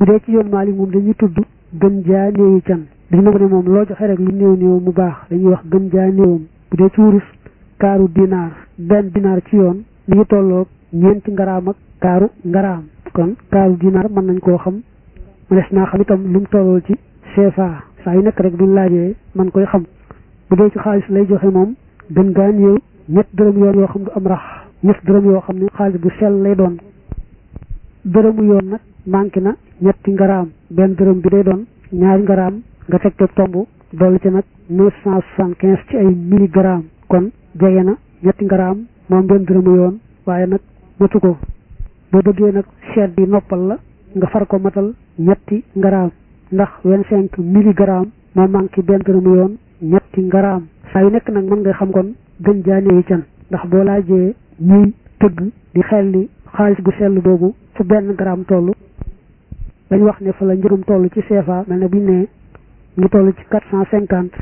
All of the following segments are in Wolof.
bu dee ci yoon Maalik moom dañuy tudd gën jaa néewi can dañu nangu ne moom loo joxe rek lu néew néew mu baax dañuy wax gën jaa néewam bu dee ci wurus kaaru dinaar benn dinaar ci yoon mi ngi tolloog ñeenti ngaraam ak kaaru ngaraam kon kaaru dinaar mën nañ koo xam mu des naa xam itam lu mu tollool ci CFA saa yu nekk rek buñ laajee man koy xam bu dee ci xaalis lay joxe moom gën gaa néew ñett dërëm yoon yoo xam du am rax ñett dërëm yoo xam ne xaalis bu sell lay doon dërëmu yoon nag manqué na ñetti ngaraam benn dërëm bi day doon ñaari ngaraam nga teg te tomb dolli ci nag neuf cent soixante quinze ci ay milligramme kon jege na ñetti ngaraam moom benn dërëmu yoon waaye nag matu ko boo bëggee nag seet bi noppal la nga far ko matal ñetti ngaraam ndax vingt cinq milligramme moo manqué benn dërëmu yoon ñetti ngaraam saa yu nekk nag mën nga xam kon gën jaane yi can ndax boo laajee ñuy tëgg di xel li xaalis bu sell boobu fu benn gramme toll dañ wax ne fa la njëgum toll ci CFA mel ne buñ ne ngi toll ci quatre cent cinquante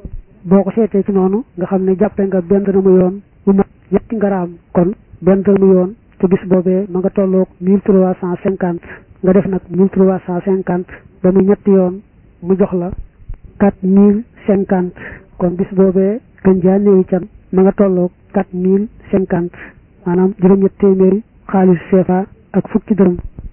boo ko seetee ci noonu nga xam ne jàppe nga benn dërëmu yoon mu mat ñetti ngaraam kon benn dërëmu yoon te bis boobee ma nga tolloog mille trois cent cinquante nga def nag mille trois cent cinquante ba muy ñetti yoon mu jox la quatre mille cinquante kon bis boobee gën jaa néewi can ma nga tolloog quatre mille cinquante maanaam juróom-ñett téeméeri xaalis CFA ak fukki dërëm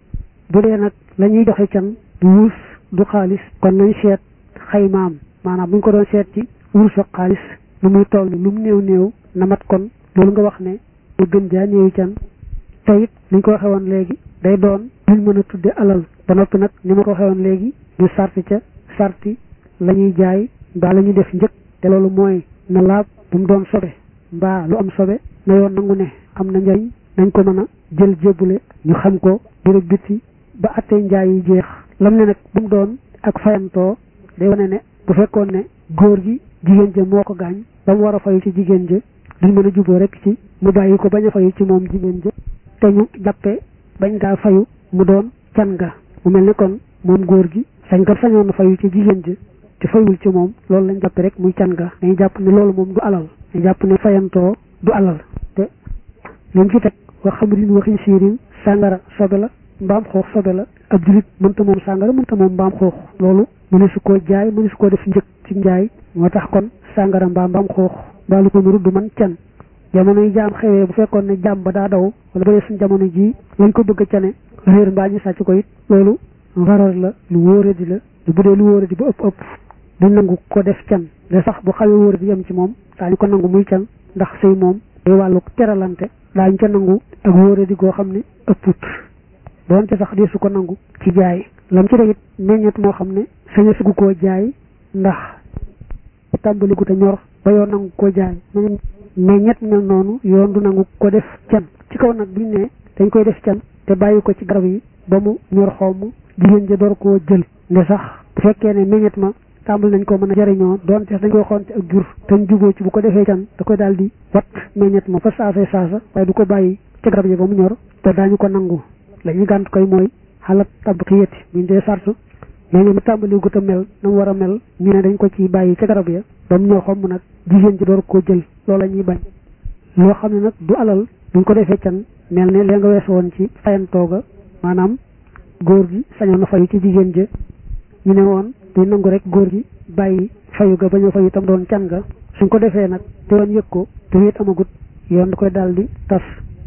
bu dee nag la ñuy joxe can du wurus du xaalis kon nañ seet xaymaam maanaam bu ñu ko doon seet ci wurus ak xaalis lu muy toll lu mu néew néew na mat kon loolu nga wax ne lu gën jaa néewi can te it li ñu ko waxee woon léegi day doon luñ mën a tudde alal ba noppi nag ni ma ko waxee woon léegi ñu sarti ca sarti la ñuy jaay mbaa la ñuy def njëkk te loolu mooy na laab bu mu doon sobe mbaa lu am sobe na yoon nangu ne am na njariñ nañ ko mën a jël jébbule ñu xam ko biir biti ba attee njaay yi jeex lam ne nag bu mu doon ak fayantoo day wane ne bu fekkoon ne góor gi jigéen ja moo ko gaañ ba mu war a fayu ci jigéen ja duñ mën a juboo rek ci mu bàyyi ko bañ a fayu ci moom jigéen ja te ñu jàppee bañ gaa fayu mu doon can ga mu mel ne kon moom góor gi sañ kat sañoon na fayu ci jigéen ja te fayul ci moom loolu lañ jàppe rek muy can ga dañuy jàpp ne loolu moom du alal dañu jàpp ne fayantoo du alal te liñ ci teg wax xamrin waxi siirin sàngara sobe la mbaam xoox sobe la ab julit mënta moom sàngara mënta moom mbaam xoox loolu mënu su koo jaay mënu su koo def njëkk ci njaay moo tax kon sàngara mbaa mbaam xoox mbaa lu ko nuru du man can jamono yi jaam xewee bu fekkoon ne jaam ba daa daw wala ba dee suñ jamono ji lañ ko bëgg a cane réer mbaa ñu sàcc ko it loolu ngarar la lu wóoradi la lu bu dee lu wóoradi ba ëpp ëpp du nangu ko def can de sax bu xawee wóoradi yem ci moom daañu ko nangu muy can ndax sëy moom day wàllu teralante daañu ca nangu ak wóoradi goo xam ne ëpput doonte sax di su ko nangu ci jaay lam ci it meññet moo xam ne saña sugu koo jaay ndax tàmbali gu te ñor ba yoon nangu koo jaay meññet mel noonu yoon du nangu ko def can ci kaw nag buñ ne dañ koy def can te bàyyi ko ci garab yi ba mu ñor xomm jigéen ja door koo jël nde sax bu fekkee ne meññet ma tàmbali nañ ko mën a jariñoo doonte dañ koy xonte ak jur te ñu juboo ci bu ko defee can da koy daal di wat meññet ma fa saasay saasa waaye du ko bàyyi ci garab yi ba mu ñor te daañu ko nangu la ñuy gànt koy mooy xalat tabqiyati buñ dee sartu meññet mi tàmbali gu te mel na mu war a mel ñu ne dañ ko ci bàyyi ci garab ya ba mu ñor xomm nag jigéen ji door koo jël loolu la ñuy bañ loo xam ne nag du alal buñ ko defee can mel ne lee nga wees woon ci fayantooga maanaam góor gi sañoon na fayu ci jigéen ja ñu ne woon duñ nangu rek góor gi bàyyi fayu ga bañ a fayu tam doon can ga suñ ko defee nag te yoon yëg ko te wéet amagut yoon da koy daal di tas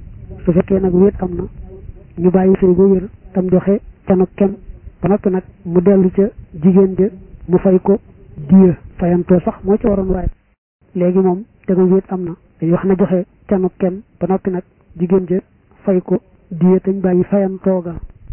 su fekkee nag wéet am na ñu bàyyi sëy ba wér tam joxe canu kem ba noppi nag mu dellu ca jigéen ja mu fay ko diya fayantoo sax moo ci waroon waaye léegi moom te nga wéet am na dañuy wax na joxe canu kem ba noppi nag jigéen ja fay ko diya tañ bàyyi fayantooga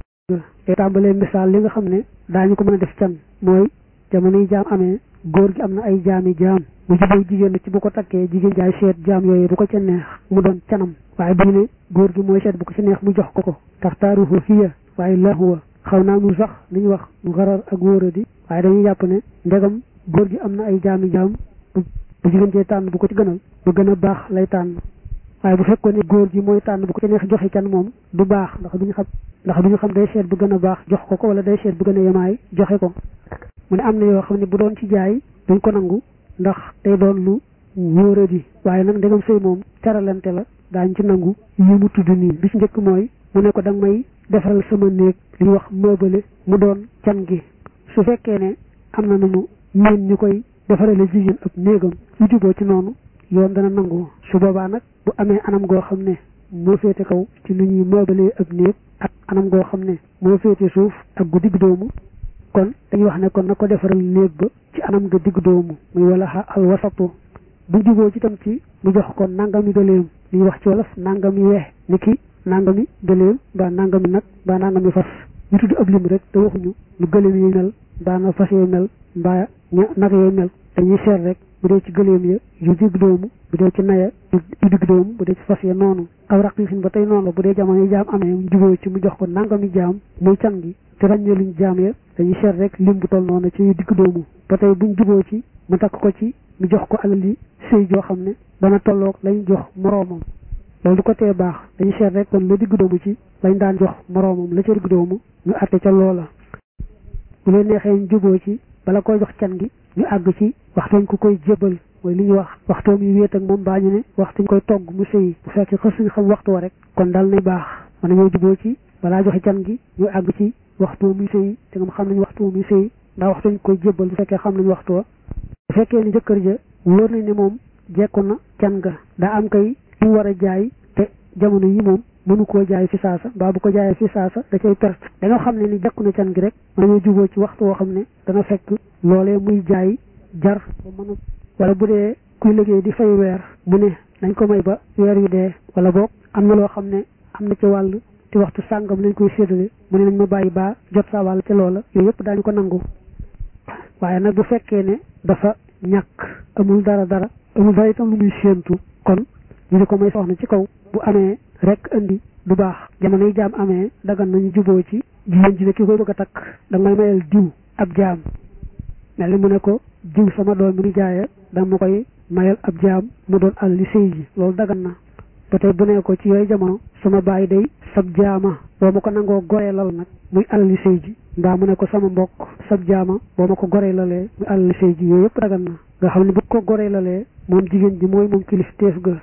te tàmbalee misaal li nga xam ne daañu ko mën a def can mooy jamono yi jaam amee góor gi am na ay jaami jaam mu jubóo jigéen na ci bu ko takkee jigéen jaay seet jaam yooyu bu ko ca neex mu doon canam waaye bu ne góor gi mooy seet bu ko ca neex mu jox ko ko tax taaruhu hiya waaye lahuwa xaw naa mu sax li ñuy wax ngarar ak wóoradi waaye dañuy jàpp ne ndegam góor gi am na ay jaami jaam bu jigéen cee tànn bu ko ci gënal bu gën a baax lay tànn waaye bu fekkoon ne góor gi mooy tànn bu ko ca neex joxe can moom du baax ndax duñu xam ndax duñu xam day seet bu gën a baax jox ko ko wala day seet bu gën a yemaay joxe ko mu ne am na yoo xam ne bu doon ci jaay duñ ko nangu ndax day doon lu wóoradi waaye nag ndegam sëy moom teralante la daañ ci nangu yi mu tudd nii bi ci njëkk mooy mu ne ko da nga may defaral sama néeg li ñuy wax meuble mu doon can gi su fekkee ne am na nu mu ñeen ñu koy defarale jigéen ab néegam lu juboo ci noonu yoon dana nangu su boobaa nag bu amee anam goo xam ne moo féete kaw ci nu ñuy meuble ab néeg ak anam goo xam ne moo féete suuf ak gu digg doomu kon dañuy wax ne kon na ko defaral néeg ba ci anam ga digg doomu muy wala al wasatu bu juboo ci tam ci mu jox ko nangami gëléem li ñuy wax ci wolof nangami weex ni ki nangami gëléem mbaa nangami nag mbaa nangami fas ñu tudd ab lim rek te waxuñu lu gëléem yi mel mbaa na fas yee mel mbaa ña nag yee mel dañuy seet rek bu dee ci gëléem ya yu digg doomu bu dee ci naya yu digg doomu bu dee ci fas ya noonu aw raqiisin ba tey noonu la bu dee jamono yi jaam amee mu juboo ci mu jox ko nangami jaam muy can gi te ràññee luñ jaam ya dañuy seet rek lim bu toll noonu ci yu digg doomu ba tey buñ juboo ci mu takk ko ci mu jox ko alal yi sëy joo xam ne dana tolloog lañ jox moroomam loolu du ko tee baax dañu seet rek kon la digg doomu ci lañ daan jox moroomam la ca digg doomu ñu àtte ca loola bu leen neexee ñu juboo ci bala koy jox can gi ñu àgg ci waxtooñ ku koy jébal mooy li ñuy wax waxtoom yi wéet ak moom baa ñu ne waxtuñ koy togg mu sëyi bu fekkee xës suñu xam waxtu wa rek kon dal nay baax mën nañoo juboo ci balaa joxe can gi ñu àgg ci waxtu muy sëyi te nga xam nañ waxtu muy sëyi ndax waxtuñ koy jébal bu fekkee xam nañ waxtu wa bu fekkee ni jëkkër ja wóor nañ ne moom jekku na can ga daa am kay lu war a jaay te jamono yi moom mënu koo jaay fi saasa mbaa bu ko jaayee fi saasa da cay perte dañoo xam ne ni jekku na can gi rek mën nañoo juboo ci waxtu woo xam ne dana fekk loolee muy jaay jar ba mën a wala bu dee kuy liggéey di fay weer mu ne nañ ko may ba weer wi dee wala boog am na loo xam ne am na ci wàll te waxtu sàngam lañ koy séddale mu ne nañ ma bàyyi baa jot sa wàll ca loola yooyu yëpp daañu ko nangu waaye nag bu fekkee ne dafa ñàkk amul dara dara amul dara itam lu muy séentu kon ñu di ko may soxna ci kaw bu amee rek indi du baax jamono yi jaam amee dagan nañu juboo ci jigéen ji ne ki koy bëgg a takk da may mayal diw ab jaam mel ni mu ne ko diw sama doom mi nu jaaye da ma koy mayal ab jaam mu doon àll li sëy ji loolu dagan na ba tey bu ne ko ci yooyu jamono sama baay day sab jaama boo ma ko nangoo goreelal nag muy àll li sëy ji mbaa mu ne ko sama mbokk sab jaama boo ma ko goreelalee muy àll li sëy ji yooyu yëpp dagan na nga xam ne bu ko goreelalee moom jigéen ji mooy moom kilif teef ga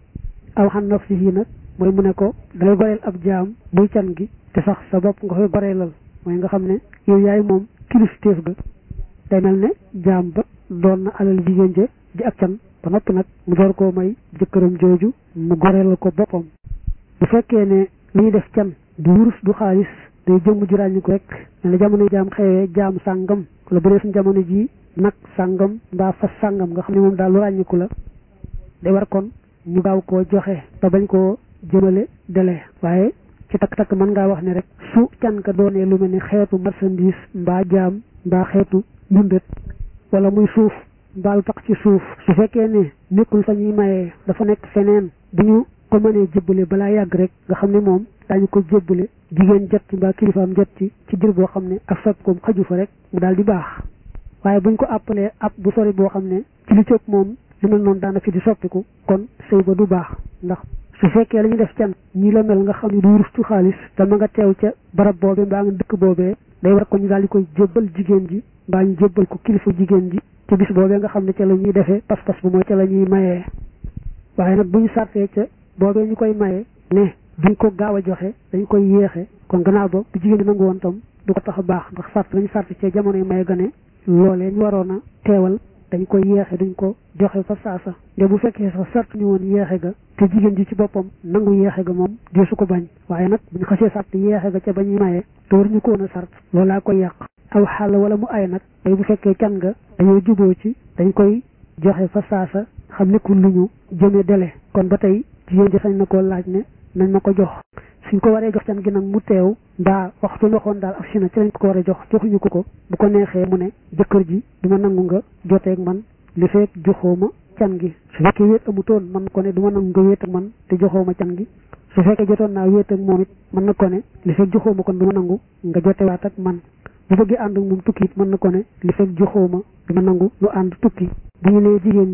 aw xan naf si yii nag mooy mu ne ko dangay goreel ab jaam muy can gi te sax sa bopp nga koy goreelal mooy nga xam ne yow yaay moom kilif teef ga day mel ne jaam ba doon na alal jigéen ja ji ak can ba noppi nag mu door koo may jëkkëram jooju mu goreelal ko boppam bu fekkee ne li ñuy def can du wurus du xaalis day jëmm ju ràññi ko rek ne la jamono jaam xewee jaam sàngam wala bu dee suñ jamono ji nag sàngam mbaa fas sàngam nga xam ne moom daal lu ràññiku la day war kon ñu gaaw koo joxe te bañ koo jëmale dele waaye ci takk-takk mën ngaa wax ne rek su can ka doonee lu mel ni xeetu marchandise mbaa jaam mbaa xeetu dundat wala muy suuf mbaalu tax ci suuf su fekkee ne nekkul fa ñuy mayee dafa nekk feneen bu ñu ko mënee jébbale balaa yàgg rek nga xam ne moom daañu ko jébbale jigéen jot ci mbaa kilifaam jot ci ci jër boo xam ne ak sopp koom xaju fa rek mu daal di baax waaye buñ ko àppalee ab bu sori boo xam ne ci li cëpp moom li mel noonu daana fi di soppiku kon sëy ba du baax ndax su fekkee la ñu def can ñi la mel nga xam ne du wurustu xaalis dama nga teew ca barab boobee mbaa nga dëkk boobee day war ko ñu daal di koy jébbal jigéen ji mbaa ñu jébbal ko kilifa jigéen ji ca bis boobee nga xam ne ca la ñuy defee pas-pas bu mooy ca la ñuy mayee waaye nag bu ñu sartee ca boobee ñu koy mayee ne duñ ko gaaw a joxe dañ koy yéexe kon gannaaw ba bu jigéen di nangu woon tam du ko tax a baax ndax sart lañu sart ca jamono yi maye gane loolee ñu waroon a teewal dañ koy yeexe duñ ko joxe fa saasa nde bu fekkee sax sart ñu woon yeexe ga te jigéen ji ci boppam nangu yeexe ga moom di su ko bañ waaye nag buñ xasee sart yeexe ga ca ba ñuy maye te war ñu ko woon a sart loolaa koy yàq aw xàll wala mu ay nag day bu fekkee can nga dañoo juboo ci dañ koy joxe fa saasa xam nekkul lu ñu jëme dele kon ba tey jigéen ji sañ na koo laaj ne nañ ma ko jox suñ ko waree jox can gi nag mu teew mbaa waxtu waxoon daal ak si na ci lañ ko war a jox joxuñu ko ko bu ko neexee mu ne jëkkër ji duma nangu nga joteeg man li fekk joxooma can gi su fekkee wéet amutoon mën ko ne duma nangu nga wéet ak man te joxooma can gi su fekkee jotoon naa wéet ak moom it mën na ko ne li fekk joxooma kon duma nangu nga jotewaat ak man bu bëggee ànd ak moom tukki it mën na ko ne li fekk joxooma duma nangu lu ànd tukki bu ñu nee jigéen ji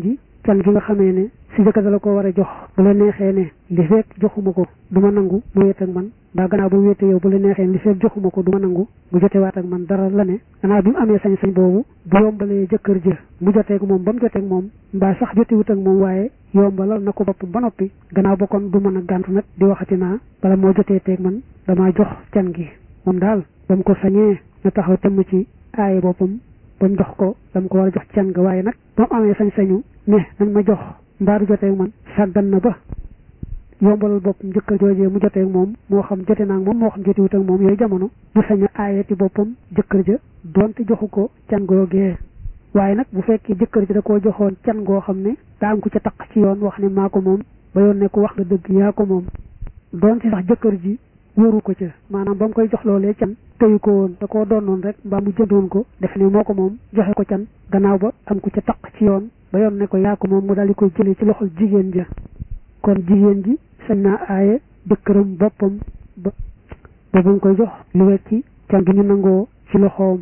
can gi nga xamee ne si jëkkër dala ko war a jox bu la neexee ne li fekk joxuma ko du ma nangu mu wéet ak man mbaa gannaaw ba mu wéete yow bu la neexee li fekk joxuma ko du ma nangu mu jotewaat ak man dara la ne gannaaw bi mu amee sañ-sañ boobu bu yombalee jëkkër ja mu joteeg moom ba mu joteeg moom mbaa sax jotewut ak moom waaye yombalal na ko boppam ba noppi gannaaw ba kon du mën a gàntu nag di waxati naa bala moo jotee teeg man damaa jox can gi moom daal ba mu ko sañee na taxaw temm ci aaye boppam ba mu jox ko dama ko war a jox can ga waaye nag ba mu amee sañ-sañu ne nañ ma jox mbaa du joteeg man sàggan na ba yombalal boppam jëkkër joojee mu joteeg moom moo xam jote naa moom moo xam jotewut ak moom yooyu jamono du sañ a aayati boppam jëkkër ja donte joxu ko can googee waaye nag bu fekkee jëkkër ji da koo joxoon can goo xam ne daa am ku ca taq ci yoon wax ne maa ko moom ba yoon ne ko wax nga dëgg yaa ko moom doon ci sax jëkkër ji wóoru ko ca maanaam ba mu koy jox loolee can tëyu ko woon da koo doonoon rek mbaa mu jëndoon ko def ne moo ko moom joxe ko can gannaaw ba am ku ca taq ci yoon ba yoon ne ko yaa ko moom mu daal di koy jëlee ci loxol jigéen ja kon jigéen ji sañ naa aaye jëkkëram boppam ba ba mu koy jox lu wecci can gi ñu nangoo ci loxoom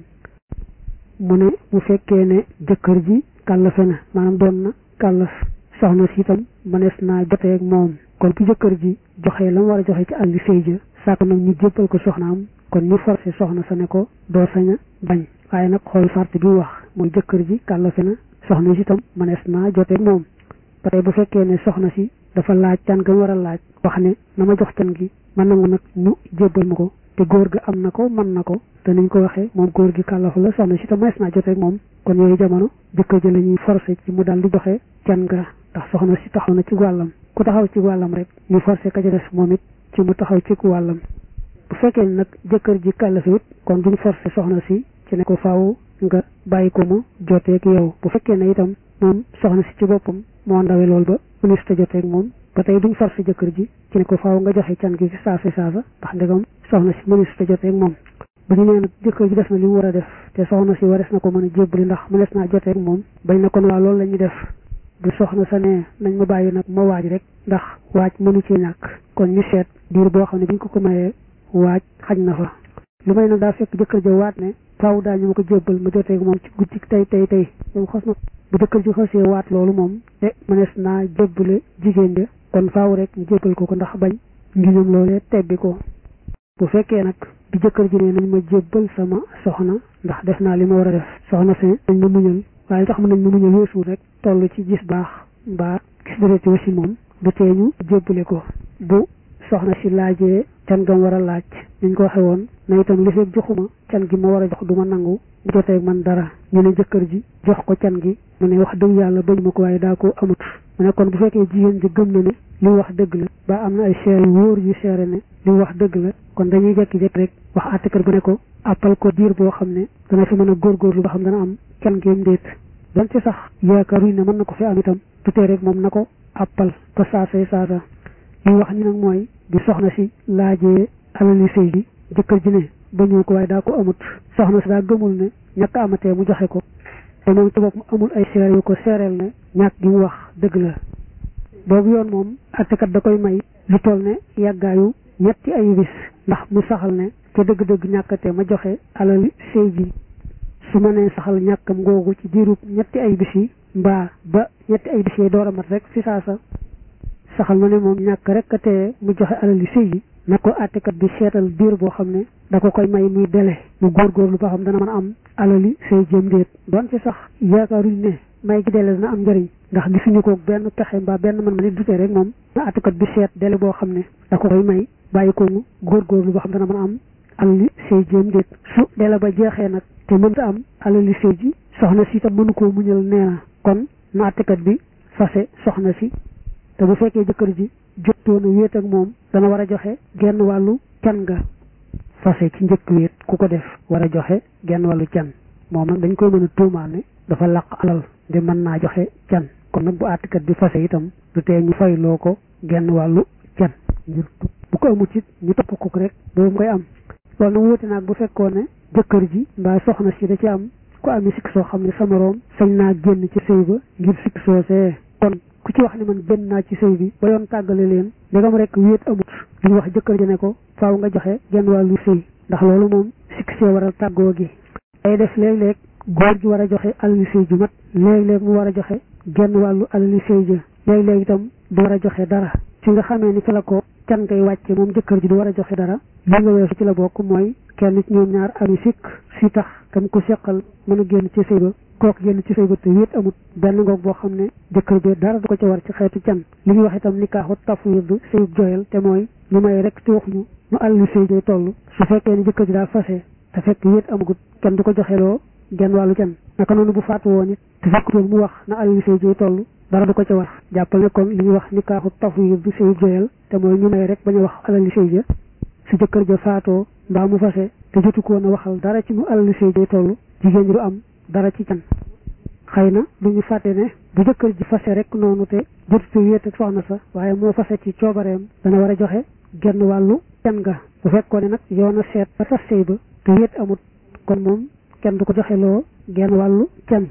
mu ne bu fekkee ne jëkkër ji kàllafe na maanaam doon na kàllaf soxna si itam mënees naa jotee ak moom kon bu jëkkër ji joxee la mu war a joxe ci àlli sëy ja sàkk nag ñu jébbal ko soxnaam kon ñu forcé soxna sa ne ko doo sañ a bañ waaye nag xool sart bi wax mooy jëkkër ji kàllafe na soxna si itam mënees naa jotee ak moom ba tey bu fekkee ne soxna si dafa laaj can ga mu war a laaj wax ne na ma jox can gi ma nangu nag ñu jébbal ma ko te góor ga am na ko mën na ko te niñ ko waxee moom góor gi kàllafu la soxna si te mënees naa jotee ak moom kon yooyu jamono jëkkër ji la ñuy forcé ci mu daal di joxe can ga ndax soxna si taxaw na ci wàllam ku taxaw ci wàllam rek ñu forcé ka ca des moom it ci mu taxaw ci wàllam bu fekkee nag jëkkër ji kàllafiwut kon duñ forcé soxna si ci ne ko faaw nga bàyyi ko mu joteeg yow bu fekkee ne itam moom soxna si ci boppam moo ndawe lool ba mënees ta joteeg moom ba tey duñ forcé jëkkër ji ci ne ko faaw nga joxe can gi ci saasa saasa ndax ndegam soxna si mënees ta joteeg moom bu ñu nee nag jëkkër ji def na li mu war a def te soxna si warees na ko mën a jébbali ndax mënees naa joteeg moom bañ na kon waa loolu la ñuy def du soxna sa ne nañ ma bàyyi nag ma waaj rek ndax waaj mënu ci ñàkk kon ñu seet diir boo xam ne biñ ko ko mayee waaj xaj na fa lu may nag daa fekk jëkkër ja waat ne faaw daal ñu ma ko jébbal ma joteeg moom ci guddi tey tey tey moom xos na bu jëkkër ji xosee waat loolu moom te mënees naa jébbale jigéen ja kon faaw rek ñu jébbal ko ko ndax bañ ngiñam loolee tebbi ko bu fekkee nag bi jëkkër ji ne nañ ma jébbal sama soxna ndax def naa li ma war a def soxna si nañ ma muñal waaye tax mën nañ ma muñal weesu rek toll ci gis baax mbaa gis dërëti aussi moom du tee ñu jébbale ko bu soxna si laajee can gam war a laaj niñ ko waxe woon na itam li fekk joxuma can gi ma war a jox du ma nangu mu jotee man dara ñu ne jëkkër ji jox ko can gi mu ne wax dëgg yàlla bañ ma ko waaye daa ko amut mu ne kon bu fekkee jigéen ji gëm na ne li wax dëgg la ba am na ay seere yu wóor yu seere ne li wax dëgg la kon dañuy jekki-jekki rek wax àttekër bu ne ko appal ko diir boo xam ne dana fi mën a góorgóorlu ba xam dana am can géem déet donte sax yaakaaruñ ne mën na ko fi am itam du tee rek moom na ko appal ba saasay saasa li wax ni nag mooy bi soxna si laajee alali sëy gi jëkkër ji ne bañu ko waaye daa ko amut soxna si daa gëmul ne ñàkk amatee mu joxe ko te moom ci bopp mu amul ay seere yu ko seereel ne ñàkk gi mu wax dëgg la boobu yoon moom attekat da koy may lu toll ne yàggaayu ñetti ay bis ndax mu saxal ne ca dëgg-dëgg ñàkkatee ma joxe alali sëy gi su ma nee saxal ñàkkam googu ci diirub ñetti ay bis yi mbaa ba ñetti ay bis yi door a mat rek fi saasa saxal na ne moom ñàkk rek a tee mu joxe alali sëy yi na ko àttekat bi seetal diir boo xam ne da ko koy may muy dele mu góorgóorlu ba xam dana mën a am alali sëy jëm déet doon ci sax yaakaaruñ ne may gi dele dana am njëriñ ndax gisuñu ko benn pexe mbaa benn man ma nit dutee rek moom na àttekat bi seet dele boo xam ne da ko koy may bàyyi ko mu góorgóorlu ba xam dana mën a am alali sëy jëm déet su dele ba jeexee nag te mënta am alali sëy ji soxna si tam mënu koo muñal nee na kon na àttekat bi fase soxna si te bu fekkee jëkkër ji jottoona wéet ak moom dana war a joxe genn wàllu can ga fase ci njëkk wéet ku ko def war a joxe genn wàllu can moom nag dañ koy mën a tuumaal ne dafa làq alal di mën naa joxe can kon nag bu àttikat bi fase itam du tee ñu fayloo ko genn wàllu can ngir bu ko amut it ñu topp ko rek boobu koy am loolu nag wuute naag bu fekkoon ne jëkkër ji mbaa soxna si da ci am ku amee sikk soo xam ne sa moroom sañ naa génn ci sëy ba ngir sikk soosee kon ku ci wax ne man génn naa ci sëy bi ba yoon tàggale leen ndegam rek wéet amut duñu wax jëkkër ji ne ko faaw nga joxe genn wàllu sëy ndax loolu moom sikk see waral tàggoo gi day def léeg-léeg góor gi war a joxe alali sëy ju mat léeg-léeg mu war a joxe genn wàllu alali sëy ja léeg-léeg itam du war a joxe dara ci nga xamee ni fi la ko can ngay wàcce moom jëkkër ji du war a joxe dara li nga weesu ci la bokk mooy kenn ci ñoom ñaar ami sikk si tax kam ko seqal mën a génn ci sëy ba kooku génn ci sëy ba te wéet amut benn ngoog boo xam ne jëkkër bi dara du ko ca war ci xeetu can li ñuy wax itam nikaaxu tafwid sëy joyal te mooy ñu may rek te waxuñu nu alali sëy jay toll su fekkee ni jëkkër ji daa fase te fekk wéet amagut kenn du ko joxeloo genn wàllu can naka noonu bu faatu woon it te fekkutoon mu wax na alali sëy jay toll dara du ko ca war jàppal ne kon li ñuy wax nikaaxu tafwid sëy joyal te mooy ñu may rek bañ a wax alali sëy ja su jëkkër ja faatoo mbaa mu fase te jotu ko woon a waxal dara ci mu alali sëy jay toll jigéen ji du am dara ci can xëy na du ñu fàtte ne bu jëkkër ji fase rek noonu te jotutu wéet ak soxna sa waaye moo fase ci coobareem dana war a joxe genn wàllu can ga bu fekkoon ne nag yoon a seet ba tas sëy ba te wéet amut kon moom kenn du ko joxe loo genn wàllu can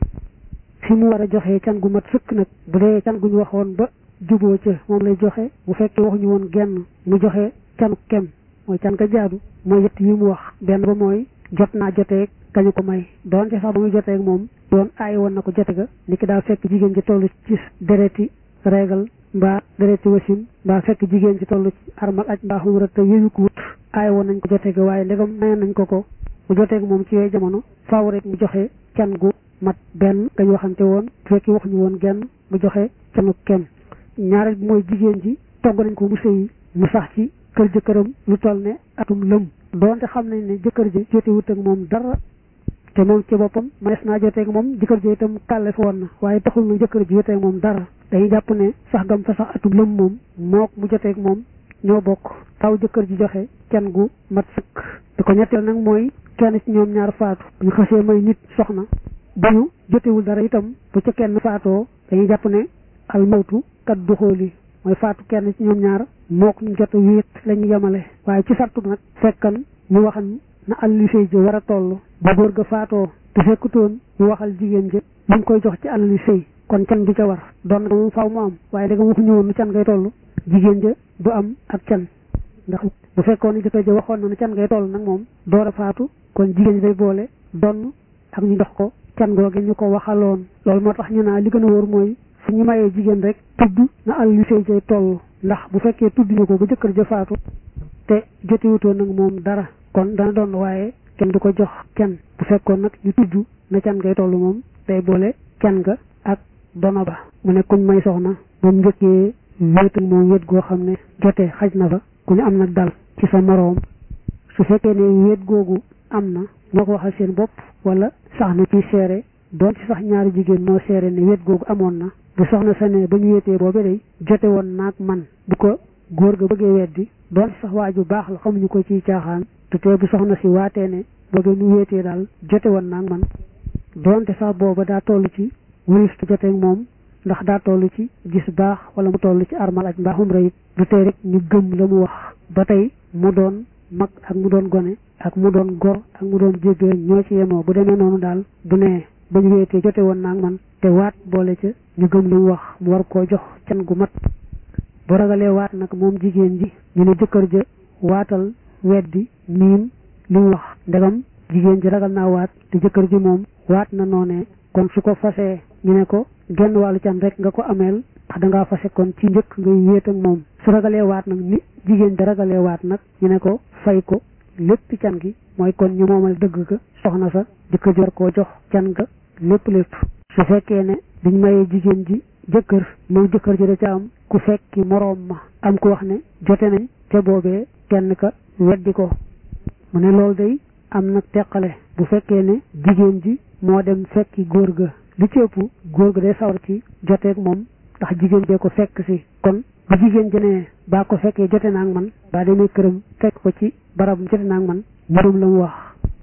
fi mu war a joxe can gu mat sëkk nag bu dee can gu ñu waxoon ba juboo ca moom lay joxe bu fekkee waxuñu woon genn mu joxe canu kem mooy can ga jaadu mooy yett yi mu wax benn ba mooy jot naa joteeg kañu ko may doonte sax ba muy joteeg moom doon aay woon na ko jote ga ni ki daa fekk jigéen ji toll ci dereti régal mbaa dereti wasin mbaa fekk jigéen ji toll ci armal aj mbaa xumra te yëyu ko wut aay woon nañ ko jote ga waaye ndegam mayoon nañ ko ko mu joteeg moom ci yooyu jamono faaw rek mu joxe can gu mat benn gañ waxante woon fekki waxuñu woon genn mu joxe canu kenn ñaareel bi mooy jigéen ji togg nañ ko mu sëyi mu sax ci kër jëkkëram lu toll ne atum lëm doonte xam nañ ne jëkkër ji jote wut ak moom dara te moom ci boppam manees naa joteeg moom jëkkër ji itam kàlle fi woon na waaye taxul na jëkkër ji joteeg moom dara dañuy jàpp ne sax gam fa sax atum lëm moom mook mu joteeg moom ñoo bokk taw jëkkër ji joxe can gu mat sëkk di ko ñetteel nag mooy kenn ci ñoom ñaar faatu ñu xasee may nit soxna bu ñu jotewul dara itam bu ca kenn faatoo dañuy jàpp ne al mawtu kat du xooli mooy faatu kenn ci ñoom ñaar mook ñu jot a wéet la ñu yemale waaye ci sartu nag fekkan ñu waxan na alali sëy ji war a toll ba góor ga faatoo te fekkutoon ñu waxal jigéen ja li mu koy jox ci alali sëy kon can du ca war doon na moom faaw mu am waaye da nga waxuñu woon nu can ngay toll jigéen ja du am ak can ndax bu fekkoon ni jëkkër ja waxoon na nu can ngay toll nag moom door a faatu kon jigéen ji day boole donn ak ñu jox ko can googe ñu ko waxaloon loolu moo tax ñu naa li gën a wóor mooy fu ñu mayee jigéen rek tudd na alali sëy jay toll ndax bu fekkee tudd ñu ko ba jëkkër ja faatu te jotiwutoon nag moom dara kon dana doon waaye kenn du ko jox kenn bu fekkoon nag ñu tudd na can ngay toll moom day boole can ga ak dono ba mu ne kuñ may soxna moom njëkkee wéet ak moom wéet goo xam ne jotee xaj na fa ku ne am nag dal ci sa moroom su fekkee ne wéet googu am na ñoo ko waxal seen bopp wala sax na ci seere doon ci sax ñaari jigéen moo seere ne wéet googu amoon na bu soxna sa ne ba ñu wéetee boobe day jote woon naag man bu ko góor ga bëggee weddi doon ci sax waa ju baax la xamuñu ko ciy caaxaan te tey bu soxna si waatee ne boobe ñu wéetee daal jote woon naag man doonte sax booba daa toll ci wurif te joteeg moom ndax daa toll ci gis baax wala mu toll ci armal ak mbaaxum rayit du tey rek ñu gëm la mu wax ba tey mu doon mag ak mu doon gone ak mu doon gor ak mu doon jéggéen ñoo ci yemoo bu demee noonu daal bu nee ba ñu wéetee jote woon naag man te waat boole ca ñu gëm lu mu wax mu war koo jox can gu mat bu ragalee waat nag moom jigéen ji ñu ne jëkkër ja waatal weddi miim li mu wax ndegam jigéen ji ragal naa waat te jëkkër ji moom waat na noonee kon su ko fasee ñu ne ko genn wàllu can rek nga ko ameel ndax dangaa fase kon ci njëkk ngay wéet ak moom su ragalee waat nag ni jigéen ji ragalee waat nag ñu ne ko fay ko lépp can gi mooy kon ñu moomal dëgg ga soxna sa jëkkër ji war koo jox can ga lépp lépp su fekkee ne dañ mayee jigéen ji jëkkër moom jëkkër ji da ca am ku fekki moroom ma am ku wax ne jote nañ te boobee kenn ka weddi ko mu ne loolu day am nag teqale bu fekkee ne jigéen ji moo dem fekki góor ga li ci ëpp góor ga day sawar ci joteeg moom ndax jigéen jee ko fekk si kon bu jigéen ji ne baa ko fekkee jote naa ak man baa demee këram fekk ko ci barab jote naa ak man mbirum la mu wax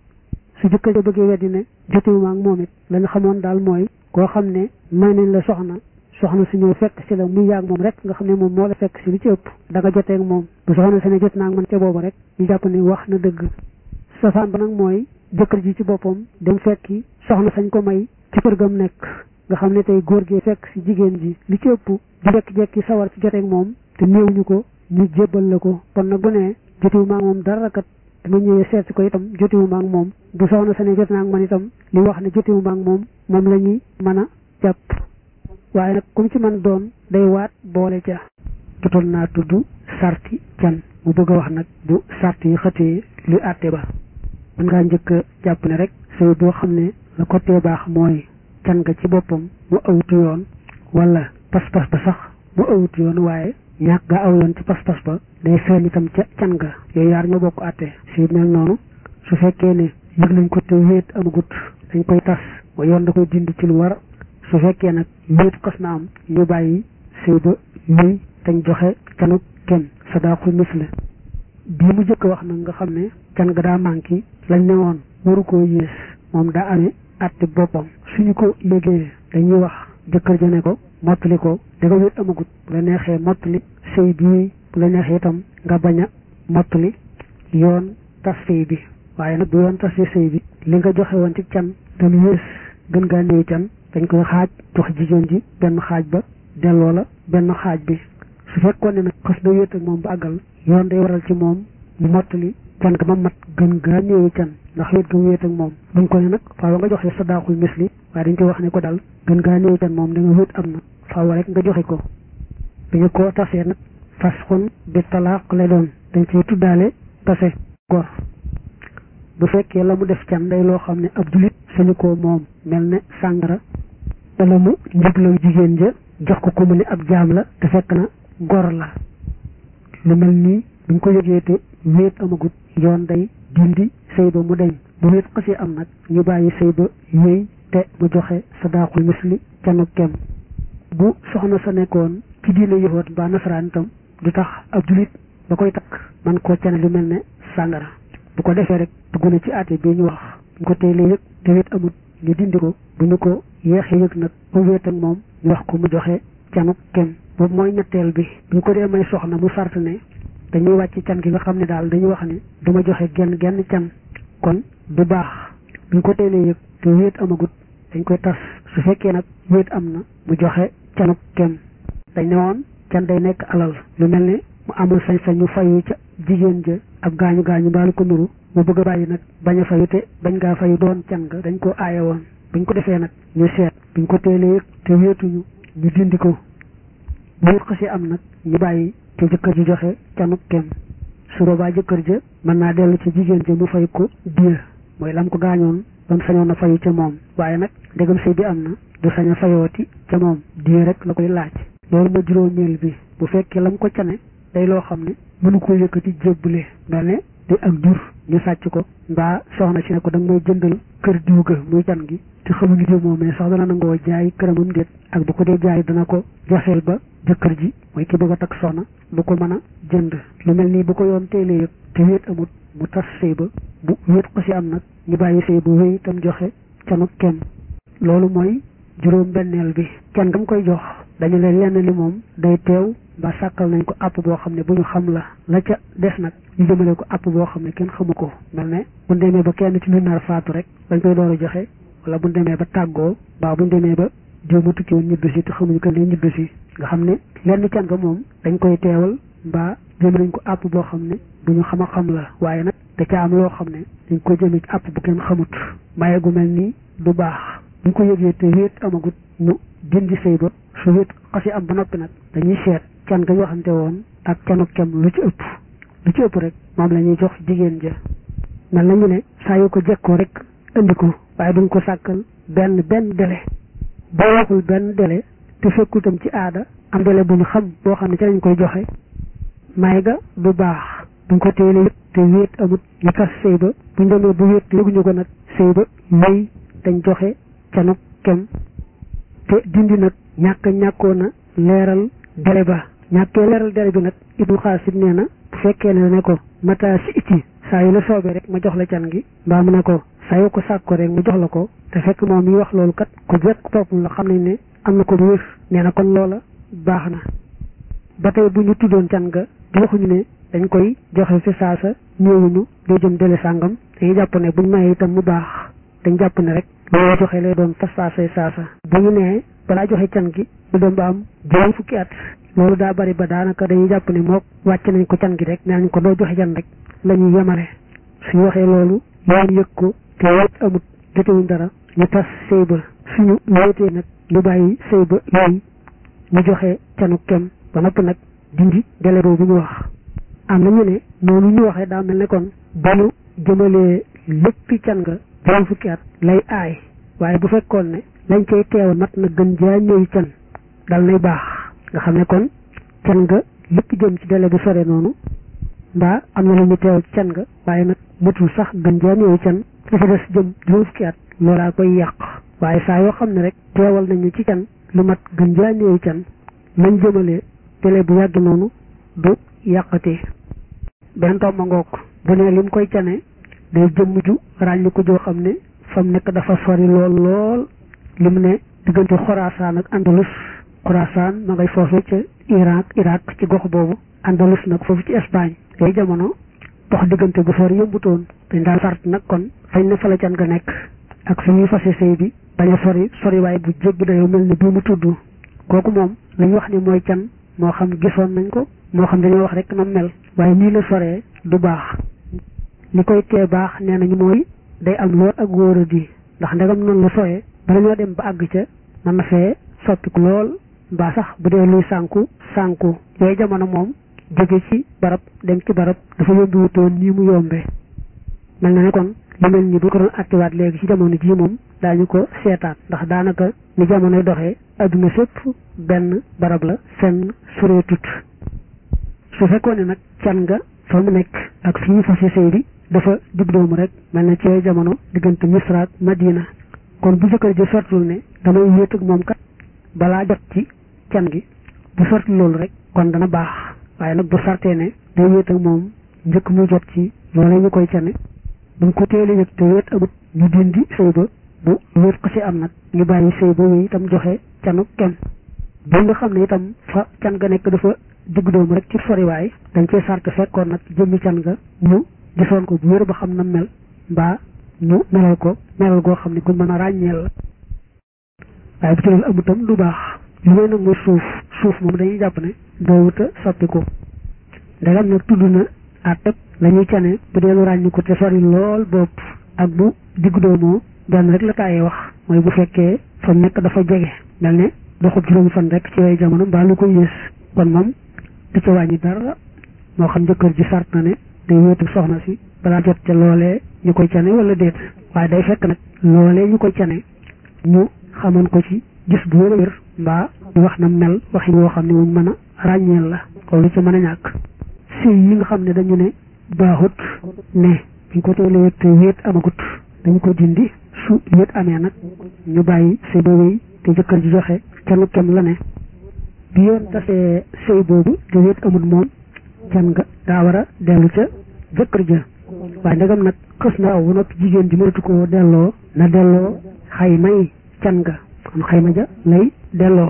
su jëkkër ja bëggee weddi ne jotewuma ak moom it la ñu xamoon daal mooy koo xam ne may nañ la soxna soxna su ñëw fekk si la muy yàgg moom rek nga xam ne moom moo la fekk si li ci ëpp da nga joteeg moom bu soxna si ne jot naa ak man ca boobu rek ñu jàpp ne wax na dëgg safaan ba nag mooy jëkkër ji ci boppam dem fekki soxna sañ ko may ci kër gam nekk nga xam ne tey góor gi fekk si jigéen ji li ci ëpp di jekki-jekki sawar ci joteeg moom te néewuñu ko ñu jébbal la ko kon nag bu ne jotiwuma ak moom dara kat dama ñëwee seet si ko itam jotiwuma ak moom bu soxna sa ne jot naa ak man itam li wax ne jotiwuma ak moom moom la ñuy mën a jàpp waaye nag comme ci man doon day waat boole ca jotoon naa tudd sarti can mu bëgg a wax nag bu sart yi xëtee luy àtte ba mën ngaa njëkk a jàpp ne rek sëy boo xam ne la ko tee baax mooy can nga ci boppam mu awutu yoon wala pas-pas ba sax mu awutu yoon waaye ñàkk nga aw yoon ci pas-pas ba day feeñ itam ca can nga yooyu yaar ñoo bokk àtte si mel noonu su fekkee ne yëg nañ ko te wéet amagut dañ koy tas wa yoon da koy dindi ci lu war su fekkee nag wéet xas na am ñu bàyyi sëy ba ñuy dañ joxe canu kenn sadaqul misle bii mu jëkk wax nag nga xam ne can nga daa manqué lañ ne woon waru koo yées moom daa amee àtte boppam suñu ko yégee dañuy wax jëkkër ja ne ko mottali ko da nga wéet amagut bu la neexee mottali sëy bii bu la neexee itam nga bañ a mottali yoon tas sëy bi waaye nag bu yoon tasee sëy bi li nga joxe woon ci can tam yées gën ngaa néew can dañ koy xaaj jox jigéen ji benn xaaj ba delloo la benn xaaj bi su fekkoon ne nag xës na wéet ak moom ba àggal yoon day waral ci moom mu mottali can ga ma mat gën gaa néewi can ndax wéet ga wéet ak moom buñ ko ne nag faaw nga joxe sadaqul misli waaye dañ koy wax ne ko dal gën gaa néewi can moom da nga wéet am na faaw rek nga joxe ko bi ñu ko tasee nag fas xun bi talaaq lay doon dañ ciy tuddaale tase gor bu fekkee la mu def can day loo xam ne ab julit sañu ko moom mel ne sàngara wala mu njëglaw jigéen ja jox ko ko mu ne ab jaam la te fekk na gor la lu mel nii buñ ko yëgee te wéet amagut yoon day dindi sëy ba mu deñ bu wéet xasee am nag ñu bàyyi sëy ba yéey te mu joxe sadaqul misli canu kem bu soxna sa nekkoon ci diine yëxoot mbaa nasaraan itam du tax ab julit ba koy takk man koo cane lu mel ne sàngara bu ko defee rek dugg na ci àtte bi ñu wax bu ko teelee yëg te wéet amut ñu dindi ko bu ñu ko yeexee yëg nag ba wéet ak moom ñu wax ko mu joxe canu kem boobu mooy ñetteel bi bu ñu ko dee may soxna mu sart ne dañuy wàcc can gi nga xam ne daal dañuy wax ne du ma joxe genn genn can kon du baax bu ñu ko teelee yëg te wéet amagut dañ koy tas su fekkee nag wéet am na mu joxe canu kem dañ ne woon can day nekk alal lu mel ne mu amul sañ-sañ ñu fayu ca jigéen ja ab gaañu gaañu mbaalu ko nuru mu bëgg a bàyyi nag bañ a fayu te bañ ngaa fayu doon can nga dañ ko aaye woon buñ ko defee nag ñu seet buñ ko teelee te wéetuñu ñu dindi ko bu wéet xasee am nag ñu bàyyi te jëkkër ji joxe canuk kem su boobaa jëkkër ja mën naa dellu ci jigéen ja mu fay ko diir mooy lam ko gaañoon ba mu sañoon a fayu ca moom waaye nag ndegam sëy bi am na du sañ a fayooti ca moom diir rek la koy laaj loolu ma juróomeel bi bu fekkee lam ko cane day loo xam ne mënu ko yëkkati jébbale mel ne day ak jur ñu sàcc ko mbaa soxna si ne ko da nga may jëndal kër diw ga muy can gi te xamuñu jë moomee sax dana nangoo jaay këramam déet ak bu ko dee jaay dana ko joxeel ba jëkkër ji mooy ki bëgg a takk soxna du ko mën a jënd lu mel nii bu ko yoon teelee yëg te wéet amut mu tas sëy ba bu wéet ko si am nag ñu bàyyi sëy ba wéy itam joxe canu kenn loolu mooy juróom benneel bi kenn gam koy jox dañu leen lenn li moom day teew ba sàkkal nañ ko àpp boo xam ne bu ñu xam la la ca des nag ñu jëmale ko àpp boo xam ne kenn xamu ko mel ne bu ñu demee ba kenn ci ñu nar faatu rek dañ koy door a joxe wala bu ñu demee ba tàggoo baa bu ñu demee ba jiw ma tukki woon ñibbi si te xamuñu ko ne ñibbi si nga xam ne lenn can nga moom dañ koy teewal mbaa jëme nañ ko àpp boo xam ne bu ñu xam a xam la waaye nag da ca am loo xam ne dañ koy jëme ci àpp bu kenn xamut maye gu mel nii du baax bu ñu ko yëgee te wéet amagut ñu dindi sëy ba su wéet xasi am ba noppi nag dañuy seet can nga waxante woon ak canu kem lu ci ëpp lu ci ëpp rek moom la ñuy jox jigéen ja mel nañu ne saa yu ko jekkoo rek indi ko waaye duñ ko sàkkal benn benn délai boo waxul benn délai te fekkul tam ci aada am délai bu ñu xam boo xam ne ci lañ koy joxe may ga du baax buñ ko teelee yëpp te wéet amut ñu tas sëy ba buñ demee bu wéet yëguñu ko nag sëy ba may dañ joxe canu kem te dindi nag ñàkk ñàkkoon a leeral délai ba ñàkkee leeral délai bi nag ibnu xaasit nee na bu fekkee ne ne ko mata si iti saa yu la soobee rek ma jox la can gi mbaa mu ne ko saa yu ko sàkko rek mu jox la ko te fekk moom mi wax loolu kat ku jekk topp la xam nañ ne am na ko bu wér nee na kon loola baax na ba tey bu ñu tuddoon can ga di waxuñu ne dañ koy joxe fi saasa ñëwuñu doo jëm délai sàngam dañuy jàpp ne buñ mayee itam mu baax dañ jàpp ne rek loolu joxe lay doon fas saasay saasa bu ñu nee balaa joxe can gi mu dem ba am juróom fukki at loolu daa bari ba daanaka dañuy jàpp ne mook wàcc nañ ko can gi rek nee nañ ko doo joxe can rek la ñuy yemale suñu waxee loolu yoon yëg ko te wéet amut jotewuñ dara ñu tas sëy ba suñu wéetee nag ñu bàyyi sëy ba yooyu ñu joxe canu kem ba nopp nag dindi délai boobu ñu wax am na ñu ne noonu ñu waxee daa mel ne kon ba ñu jëmalee léppi can nga juróom fukki at lay aay waaye bu fekkoon ne lañ cay teew mat na gën jaa ñëw can dal nay baax nga xam ne kon can nga lépp jëm ci délai bu sore noonu mbaa am na lu ñu teew ci can nga waaye nag matul sax gën jaa ñëw can dafa des jëm juróom fukki at loolaa koy yàq waaye saa yoo xam ne rek teewal nañu ci can lu mat gën jaa ñëw can lañ jëmalee délai bu yàgg noonu du yàqatee benn tomba ngoog bu ne lim koy cane day jëmm ju ràññi ko joo xam ne fa mu nekk dafa sori lool lool li mu ne diggante xorasaan ak andalus xorasaan ma ngay foofu ca Irak Irak ci gox boobu andalus nag foofu ci Espagne yooyu jamono dox diggante bu sori yëmbutoon dañ daal sart nag kon fañ ne fa la can nga nekk ak suñuy fase sëy bi bañ a sori sori waaye bu jéggi dayoo mel ne bii mu tudd kooku moom lañ wax ni mooy can moo xam gisoon nañ ko moo xam dañoo wax rek na mel waaye nii la soree du baax li koy tee baax nee nañu mooy day am lool ak wóora di ndax ndegam noonu la soyee bala ñoo dem ba àgg ca mën na fee soppiku lool mbaa sax bu dee luy sànku sànku yooyu jamono moom jóge ci barab dem ci barab dafa yombi wutoon nii mu yombee mel na ne kon lu mel ni bu ko doon attiwaat léegi ci jamono jii moom daañu ko seetaat ndax daanaka ni jamonoy doxee adduna sépp benn barab la fenn sureetut su fekkoon ne nag can nga fa mu nekk ak fi ñu fase sëy bi dafa jub doomu rek mel na ci yooyu jamono diggante Misra ak Madina kon bu jëkkër ji sortul ne damay wéet ak moom kat balaa jot ci can gi bu sortul loolu rek kon dana baax waaye nag bu sartee ne day wéet ak moom njëkk muy jot ci loolee ñu koy cane bu mu ko teelee yëg te wéet amut ñu dindi sëy ba bu wéet ko ci am nag ñu bàyyi sëy ba wéy itam joxe canu kenn ba nga xam ne itam fa can ga nekk dafa digg doomu rek ci soriwaay dañ cee sart fekkoon nag jëmmi can nga ñu gisoon ko bu wér ba xam na mel mbaa ñu melal ko melal goo xam ne kuñ mën a ràññeel la waaye bu ci loolu amutam du baax li may nag mooy suuf suuf moom dañuy jàpp ne doowuta soppiku ndegam nag tudd na àtteb la ñuy cane bu dee lu ràññi ko te sori lool bopp ak bu digg doomoo benn rek la tàyyee wax mooy bu fekkee fa nekk dafa jege mel ne doxub juróomi fan rek ci yooyu jamono mbaa lu ko yées kon moom du ca wàññi dara moo xam jëkkër ji sart na ne day wéetu soxna si balaa jot ca loolee ñu koy cane wala déet waaye day fekk nag loolee ñu koy cane ñu xamoon ko ci gis bu wér a wér mbaa ñu wax na mel waxi woo xam ne wuñ mën a ràññeel la kon lu ci mën a ñàkk sëy yi nga xam ne dañu ne baaxut ne dañ ko teelee te wéet amagut dañ ko dindi su wéet amee nag ñu bàyyi sëy ba wéy te jëkkër ji joxe canu kem la ne bi yoon tasee sëy boobu te wéet amut moom can nga daa war a dellu ca jëkkër ja waaye ndegam nag xës na aw ba noppi jigéen ji mënatu koo delloo na delloo xaymay can nga kon xayma ja lay delloo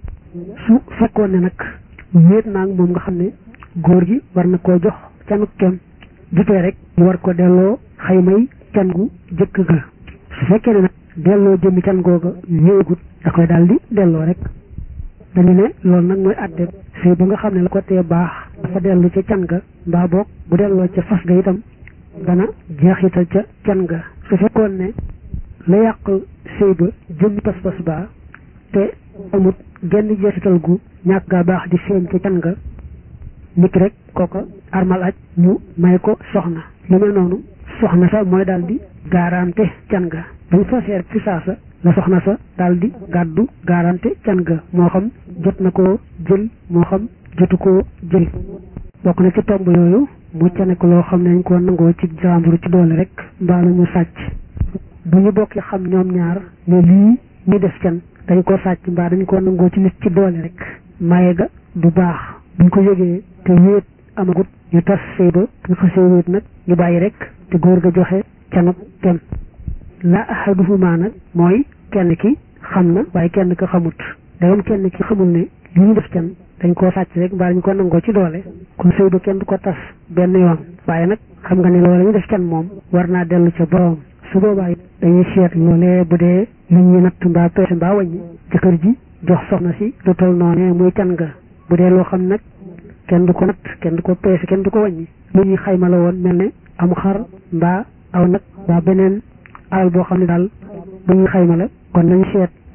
su fekkoon ne nag wéet naa moom nga xam ne góor gi war na koo jox canu kem jutee rek mu war ko delloo xaymay can gu jëkk ga su fekkee ne nag delloo jëmmi can googa ñëwagut da koy daal di delloo rek dañu ne loolu nag mooy àtte sëy ba nga xam ne la ko tee baax dafa dellu ca can ga mbaa boog bu delloo ca fas ga itam dana jeexital ca can ga su fekkoon ne la yàq sëy ba jëmmi pas-pas baa te amut genn jeexital gu ñàkk gaa baax di feeñ ca can ga nit rek kooka armal aj ñu may ko soxna lu mel noonu soxna sa mooy daal di gaarante can ga bañ faseer ci saasa la soxna sa daal di gàddu gaarante can ga moo xam jot na koo jël moo xam jotu koo jël bokk na ci tomb yooyu mu cane ko loo xam ne dañ koo nangoo ci jàmbur ci doole rek mbaa la ñu sàcc bu ñu bokki xam ñoom ñaar ne lii ñu def can dañ ko sàcc mbaa dañ koo nangoo ci nit ci doole rek maye ga du baax buñ ko yëgee te wéet amagut ñu tas sëy ba ñu xasee wéet nag ñu bàyyi rek te góor ga joxe canub tem la ahaduhuma nag mooy kenn ki xam na waaye kenn ka xamut dagam kenn ki xamul ne li ñu def can dañ koo sàcc rek mbaa dañ ko nangoo ci doole kon sëy ba kenn du ko tas benn yoon waaye nag xam nga ne loolu ñu def can moom war naa dellu ca borom su boobaa dañuy seet loolee bu dee li ñuy natt mbaa peese mbaa wàññi jëkkër ji jox soxna si lu toll noonee muy can nga bu dee loo xam nag kenn du ko natt kenn du ko peese kenn du ko wàññi lu ñuy xayma la woon mel ne am xar mbaa aw nag mbaa beneen alal boo xam ne daal bu ñuy xayma la kon nañ seet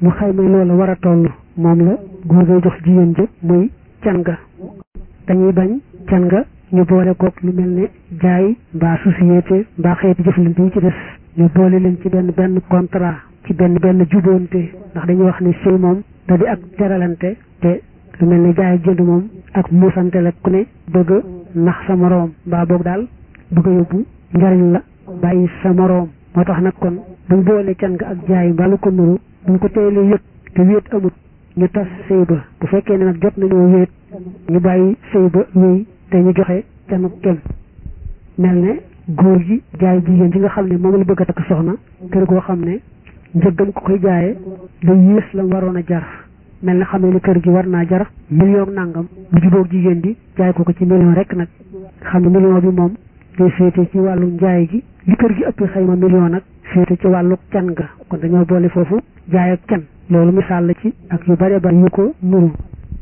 mu xayma loola war a toll moom la góor ngay jox jigéen ja muy can ga dañuy bañ can ga ñu boole kook lu mel ne jaay mbaa société mbaa xeeti jëflante yi ci des ñu boole leen ci benn benn contrat ci benn benn juboonte ndax dañuy wax ne sëy moom da di ak teralante te lu mel ne jaay jënd moom ak muusante la ku ne bëgg nax sa moroom mbaa boog daal bëgg a yóbbu njariñ la bàyyi sa moroom moo tax nag kon buñ boole can nga ak jaay mbaa lu ko nuru buñ ko teelee yëg te wéet amut ñu tas sëy ba bu fekkee ne nag jot nañoo wéet ñu bàyyi sëy ba wéy te ñu joxe canu kem mel ne góor gi jaay jigéen ji nga xam ne moom la bëgg a takk soxna kër goo xam ne njëggam ko koy jaayee da yées la waroon a jar mel na xam ne kër gi war naa jar million nangam bu jubóog jigéen ji jaay ko ko ci million rek nag xam ne million bi moom day féete ci wàllu njaay gi li kër gi ëpp xayma million nag féete ci wàllu can ga kon dañoo boole foofu jaay ak can loolu misaal la ci ak yu bare bare yu ko nuru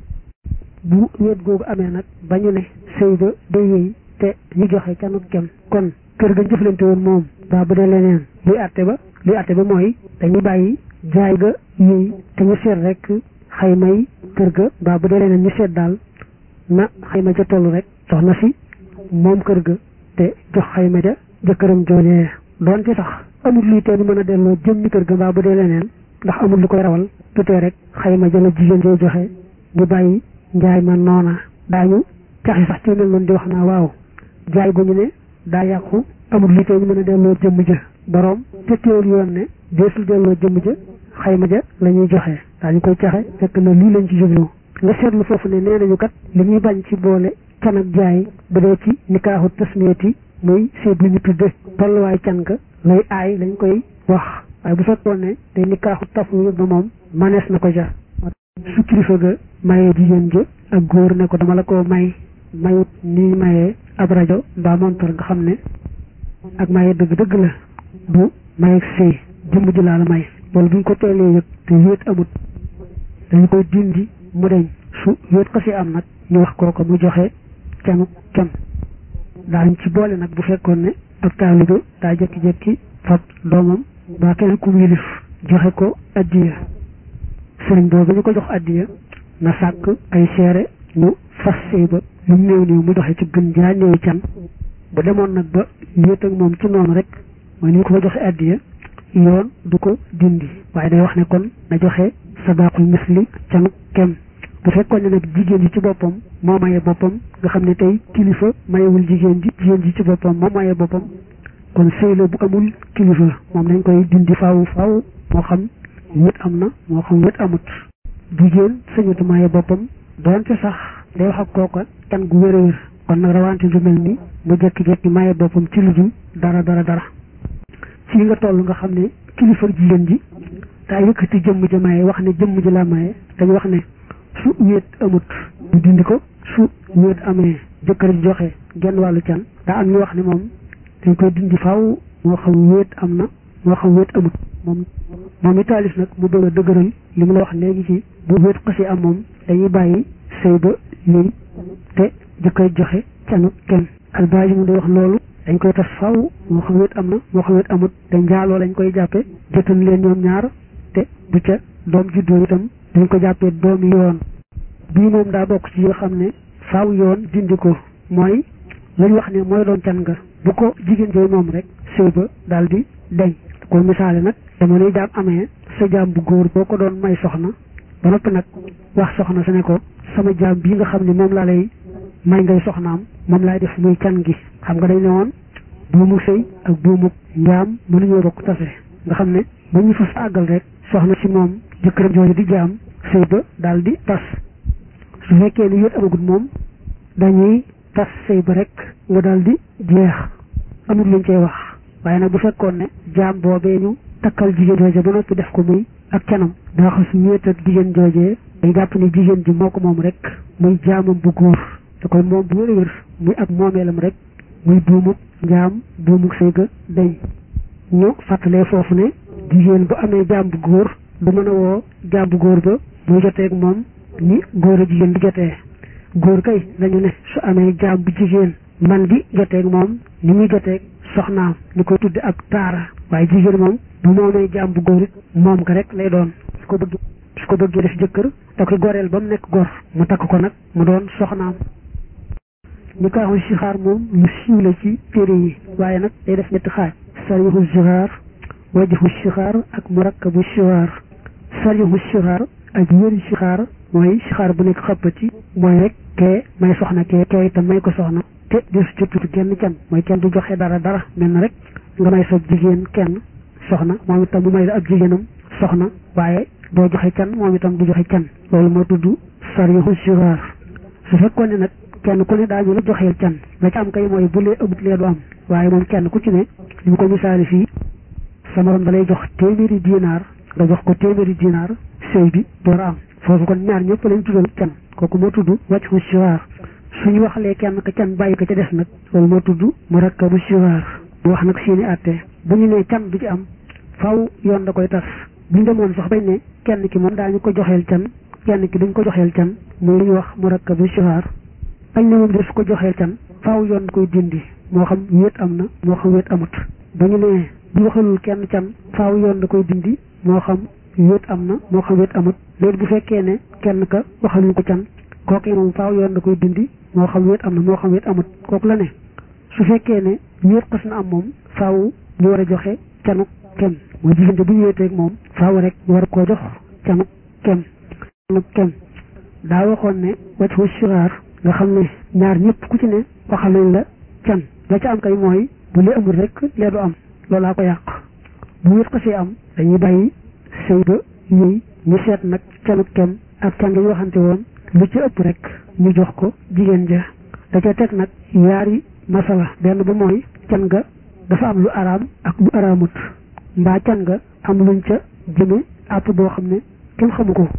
bu wéet googu amee nag ba ñu ne sëy ba day wéy te ñu joxe canu kem kon kër ga jëflante woon moom baa bu dee leneen luy àtte ba luy àtte ba mooy dañuy bàyyi jaay ga yéey te ñu seet rek xaymay kër ga baa bu dee leneen ñu seet daal na xayma ja toll rek soxna si moom kër ga te jox xayma ja jëkkëram joojee doonte sax amul luy tee ñu mën a delloo jëmmi kër ga baa bu dee leneen ndax amul lu koy rawal tutee rek xayma ja la jigéen jooy joxe ñu bàyyi njaay ma noona daañu caxi sax ci mel noonu di wax naa waaw jaay gu ñu ne daa yàqu amul luy tee ñu mën a delloo jëmm ja boroom te teewul yoon ne deesul delloo jëmm ja xayma ja la ñuy joxe daañu koy caxe fekk na lii lañ ci jublu nga seetlu foofu ne nee nañu kat li ñuy bañ ci boole can ak jaay bu dee ci nikaaxu tasmiyati muy seet li ñu tudde tolluwaay can ga lay aay lañ koy wax waaye bu fekkoon ne day nikaaxu tafwid ba moom manees na ko ja su kilifa ga mayee jigéen ja ak góor ne ko dama la ko may mayut nii mayee ab rajo mbaa montor nga xam ne ak maye dëgg dëgg la bu mayeeg sëy jëmm ji laa la may loolu buñ ko teelee yëg te wéet amut dañu koy dindi mu deñ su wéet xasi am nag ñu wax kooko mu joxe canu cam daañ ci boole nag bu fekkoon ne ak taalibe daa jekki-jekki fab doomam baa keneen ku yilif joxe ko addiya sëriñ boobu ñu ko jox addiya na sàkk ay seere ñu fas sëy ba lu néew néew mu joxe ci gën jaa néew can bu demoon nag ba wéet ak moom ci noonu rek mooy ni ñu ko fa joxe addiya yoon du ko dindi waaye day wax ne kon na joxe sadaqul misli canu kem bu fekkoon ne nag jigéen ji ci boppam moo maye boppam nga xam ne tey kilifa mayewul jigéen ji jigéen ji ci boppam moo maye boppam kon sëy la bu amul kilifa moom dañ koy dindi faaw faaw moo xam wét am na moo xam wét amut jigéen sëñatu maye boppam doonte sax day wax ak kooka kan gu wér a wér kon nag rawante lu mel ni mu jekki-jekki maye boppam ci lu dul dara dara dara ci nga toll nga xam ne kilifa jigéen ji daa yëkkati jëmm ji maye wax ne jëmm ji la maye dañu wax ne su wéet amut ñu dindi ko su wéet amee jëkkër ji joxe genn wàllu can daa am ñu wax ne moom dañ koy dindi faaw moo xam wéet am na moo xam wéet amut moom moom i taalif nag mu bëgg a dëgëral li mu la wax léegi ci bu wéet xasi am moom dañuy bàyyi sëy ba yéy te jëkkër joxe canu kenn albaaji mu di wax loolu dañ koy tas faaw moo xam wéet am na moo xam wéet amut te njaaloo lañ koy jàppe jëtal leen ñoom ñaar te bu ca doom juddoo itam dañ ko jàppee doomi yoon bii moom daa bokk ci yoo xam ne faaw yoon dindi ko mooy lañ wax ne mooy doon can nga bu ko jigéen jooy moom rek sëy ba daal di deñ ko misaale nag dama lay jaam amee sa jaam bu góor boo ko doon may soxna ba noppi nag wax soxna sa ne ko sama jaam bii nga xam ne moom laa lay may ngay soxnaam moom laay def muy can gi xam nga dañ ne woon buumu sëy ak buumu njaam mënuñoo bokk tase nga xam ne ba ñu fas àggal rek soxna si moom jëkkëram jooju di jaam sëy ba daal di tas su fekkee ni yéet amagut moom dañuy tas sëy ba rek nga daal di jeex amul luñ cey wax waaye nag bu fekkoon ne jaam boobee ñu takkal jigéen jooje ba noppi def ko muy ak canam daa xas wéet ak jigéen joojee day jàpp ne jigéen ji moo ko moom rek muy jaamam bu góor da koy moom bu wér a wér muy ak moomeelam rek muy buumuk njaam buumuk sëy ga dañ ñu fàttalee foofu ne jigéen bu amee jaam bu góor du mën a woo jaam bu góor ba muy joteeg moom ni góor a jigéen di jotee góor kay lañu ne su amee jaam bu jigéen man di joteeg moom ni muy joteeg soxnaam ñu koy tudde ak taara waaye jigéen moom bu moomee jaam bu góor it moom ko rek lay doon ko bëgg su ko bëggee def jëkkër da koy goreel ba mu nekk gor mu takk ko nag mu doon soxnaam nikaaxu sixaar moom lu siiw la ci téere yi waaye nag day def ñetti xaaj sarixu sixaar wajhu sixaar ak murakkabu sixaar sarixu sixaar ak yëri sixaar mooy sixaar bu nekk xëppati mooy rek kee may soxna kee kee itam may ko soxna te di su ci kenn can mooy kenn du joxe dara dara mel na rek nga may soog jigéen kenn soxna moom itam bu may la ab jigéenam soxna waaye doo joxe can moom itam du joxe can loolu moo tudd sarixu sixaar su fekkoon ne nag kenn ku ne daañu la joxeel can la ci am kay mooy bu lee ëbbut lee du am waaye moom kenn ku ci ne li mu ko misaali fii sa morom da lay jox téeméeri dinaar nga jox ko téeméeri dinaar sëy bi door a am foofu kon ñaar ñëpp lañ tuddal can kooku moo tudd wàccu siwaar suñu waxalee kenn ka can bàyyi ko ca des nag loolu moo tudd mu rakkabu siwaar mu wax nag seeni àtte bu ñu nee can du ci am faw yoon da koy tas buñ demoon sax bañ ne kenn ki moom daañu ko joxeel can kenn ki duñ ko joxeel can muy li ñuy wax mu rakkabu siwaar bañ ne moom de su ko joxeel can faaw yoon koy dindi moo xam wéet am na moo xam wéet amut ba ñu ne bu waxalul kenn can faaw yoon da koy dindi moo xam wéet am na moo xam wéet amut léegi bu fekkee ne kenn ka waxalul ko can kooku moom faaw yoon da koy dindi moo xam wéet am na moo xam wéet amut kooku la ne su fekkee ne wéet xas na am moom faaw ñu war a joxe canu kem mooy diggante bu ñu wéeteeg moom faaw rek ñu war koo jox canu kem canu kem daa waxoon ne wacc wu siraar nga xam ne ñaar ñëpp ku ci ne waxal nañ la can la ca am kay mooy bu lee amul rek lee du am loolaa ko yàq bu wéet xasee am dañuy bàyyi sëy ba yëy ñu seet nag canu kem ak can nga ñu waxante woon lu ci ëpp rek ñu jox ko jigéen ja da ca teg nag yaari masala benn ba mooy can nga dafa am lu araam ak lu araamut mbaa can nga am luñ ca jëme àpp boo xam ne kenn xamu ko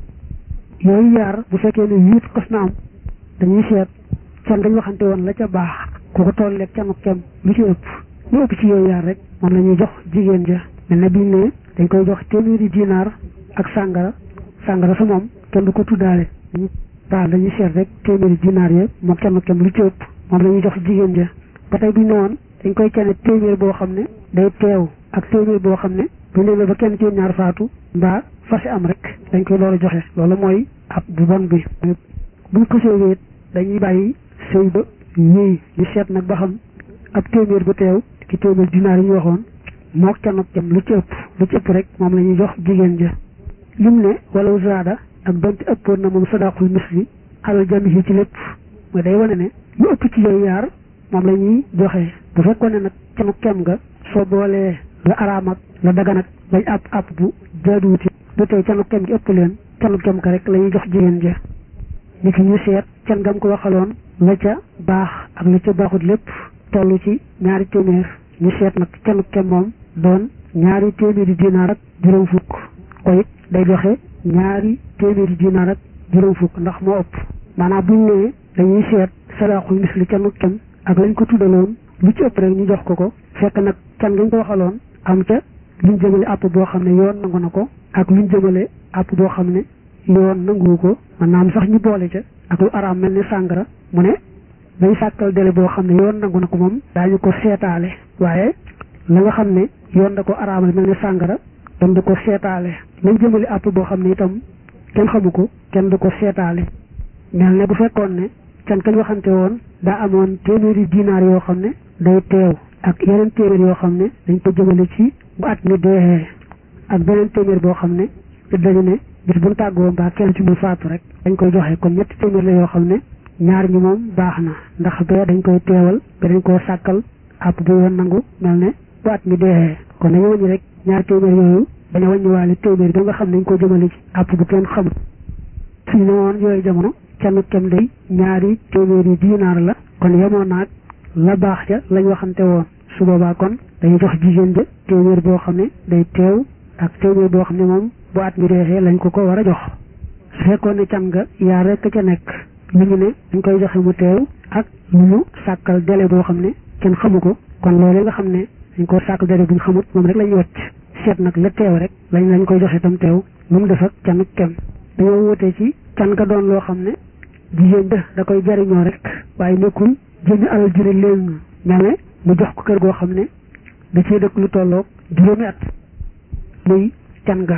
yooyu yaar bu fekkee ne wéet xas na am dañuy seet can dañ waxante woon la ca baax ku ko toll leeg canu kem lu ci ëpp lu ëpp ci yooyu yaar rek moom la ñuy jox jigéen ja mel na biñ ne dañ koy jox téeméeri dinaar ak sàngara sàngara sa moom kenn du ko tuddaale daal dañuy seet rek téeméeri dinaar ya moom canu kem lu ci ëpp moom la ñuy jox jigéen ja ba tey biñ ne woon dañ koy cane téeméer boo xam ne day teew ak téeméer boo xam ne bu ñu ba kenn ci ñaar faatu mbaa fase am rek dañ koy door a joxe loolu mooy ab bu bon bi buñ ko séewéet dañuy bàyyi sëy ba yéey ñu seet nag ba xam ab téeméer bu teew ki téeméer dinaar yi ñu waxoon mook canok jam lu ci ëpp lu ci ëpp rek moom la ñuy jox jigéen ja lim ne wala zaada ak donte ëppoon na moom sadaqul misli alal jami yi ci lépp mooy day wane ne lu ëpp ci yooyu yaar moom la ñuy joxe bu fekkoon ne nag canuk kem nga soo boolee la araam ak la dagan ak bañ àpp àpp bu jaaduwuti du tey canuk kem gi ëpp leen canuk kem ka rek la ñuy jox jigéen ja ni ki ñu seet can ngam ko waxaloon la ca baax ak la ca baaxut lépp toll ci ñaari téeméer ñu seet nag canu kem moom doon ñaari téeméeri dinaar ak juróom fukk ko it day joxe ñaari téeméeri dinaar ak juróom fukk ndax moo ëpp maanaam buñ nee dañuy seet sadaqul misli canu kem ak lañ ko tuddaloon lu ci ëpp rek ñu jox ko ko fekk nag can gañ ko waxaloon am ca luñ jëmale àpp boo xam ne yoon nangu na ko ak luñ jëmale àpp boo xam ne yoon nanguwu ko maanaam sax ñu boole ca ak lu araam mel ni sàngara mu ne dañ sàkkal délai boo xam ne yoon nangu na ko moom daañu ko seetaale waaye la nga xam ne yoon da ko araamal mel ni sàngara kenn du ko seetaale lañ jëmale àpp boo xam ne itam kenn xamu ko kenn du ko seetaale mel ne bu fekkoon ne can kañ waxante woon daa amoon téeméeri dinaar yoo xam ne day teew ak yeneen téeméer yoo xam ne dañ ko jëmale ci bu at mi deexee ak beneen téeméer boo xam ne dañu ne bis bu ñu tàggoo mbaa kenn ci mu faatu rek dañ koy joxe kon ñetti téeméer la yoo xam ne ñaar ñi moom baax na ndax bee dañ koy teewal be dañ koo sàkkal àpp bu yoon nangu mel ne bu at mi deexee kon dañu wàññi rek ñaar téeméer yooyu dañu wàññiwaale téeméer ba nga xam ne dañ ko jëmale ci àpp bu kenn xamul suñu ne woon yooyu jamono kenn kem day ñaari téeméer yi dinaar la kon yemoon naag la baax ca lañ waxante woon su boobaa kon dañuy jox jigéen ja téeméer boo xam ne day teew ak téeméer boo xam ne moom bu at mi deexee lañ ko ko war a jox su fekkoon ne can nga yaa rekk ca nekk lu ñu ne dañ koy joxe mu teew ak lu ñu sàkkal délai boo xam ne kenn xamu ko kon loolu nga xam ne dañ ko sàkkal délai bu ñu xamut moom rek lañuy wàcc seet nag la teew rek lañ lañ koy joxe tam teew lu mu def ak canu kem dañoo wutee ci can nga doon loo xam ne jigéen ja da koy jariñoo rek waaye nekkul jënd alal jure leen mel ne mu jox ko kër goo xam ne da cee dëkk lu tolloog juróomi at muy can nga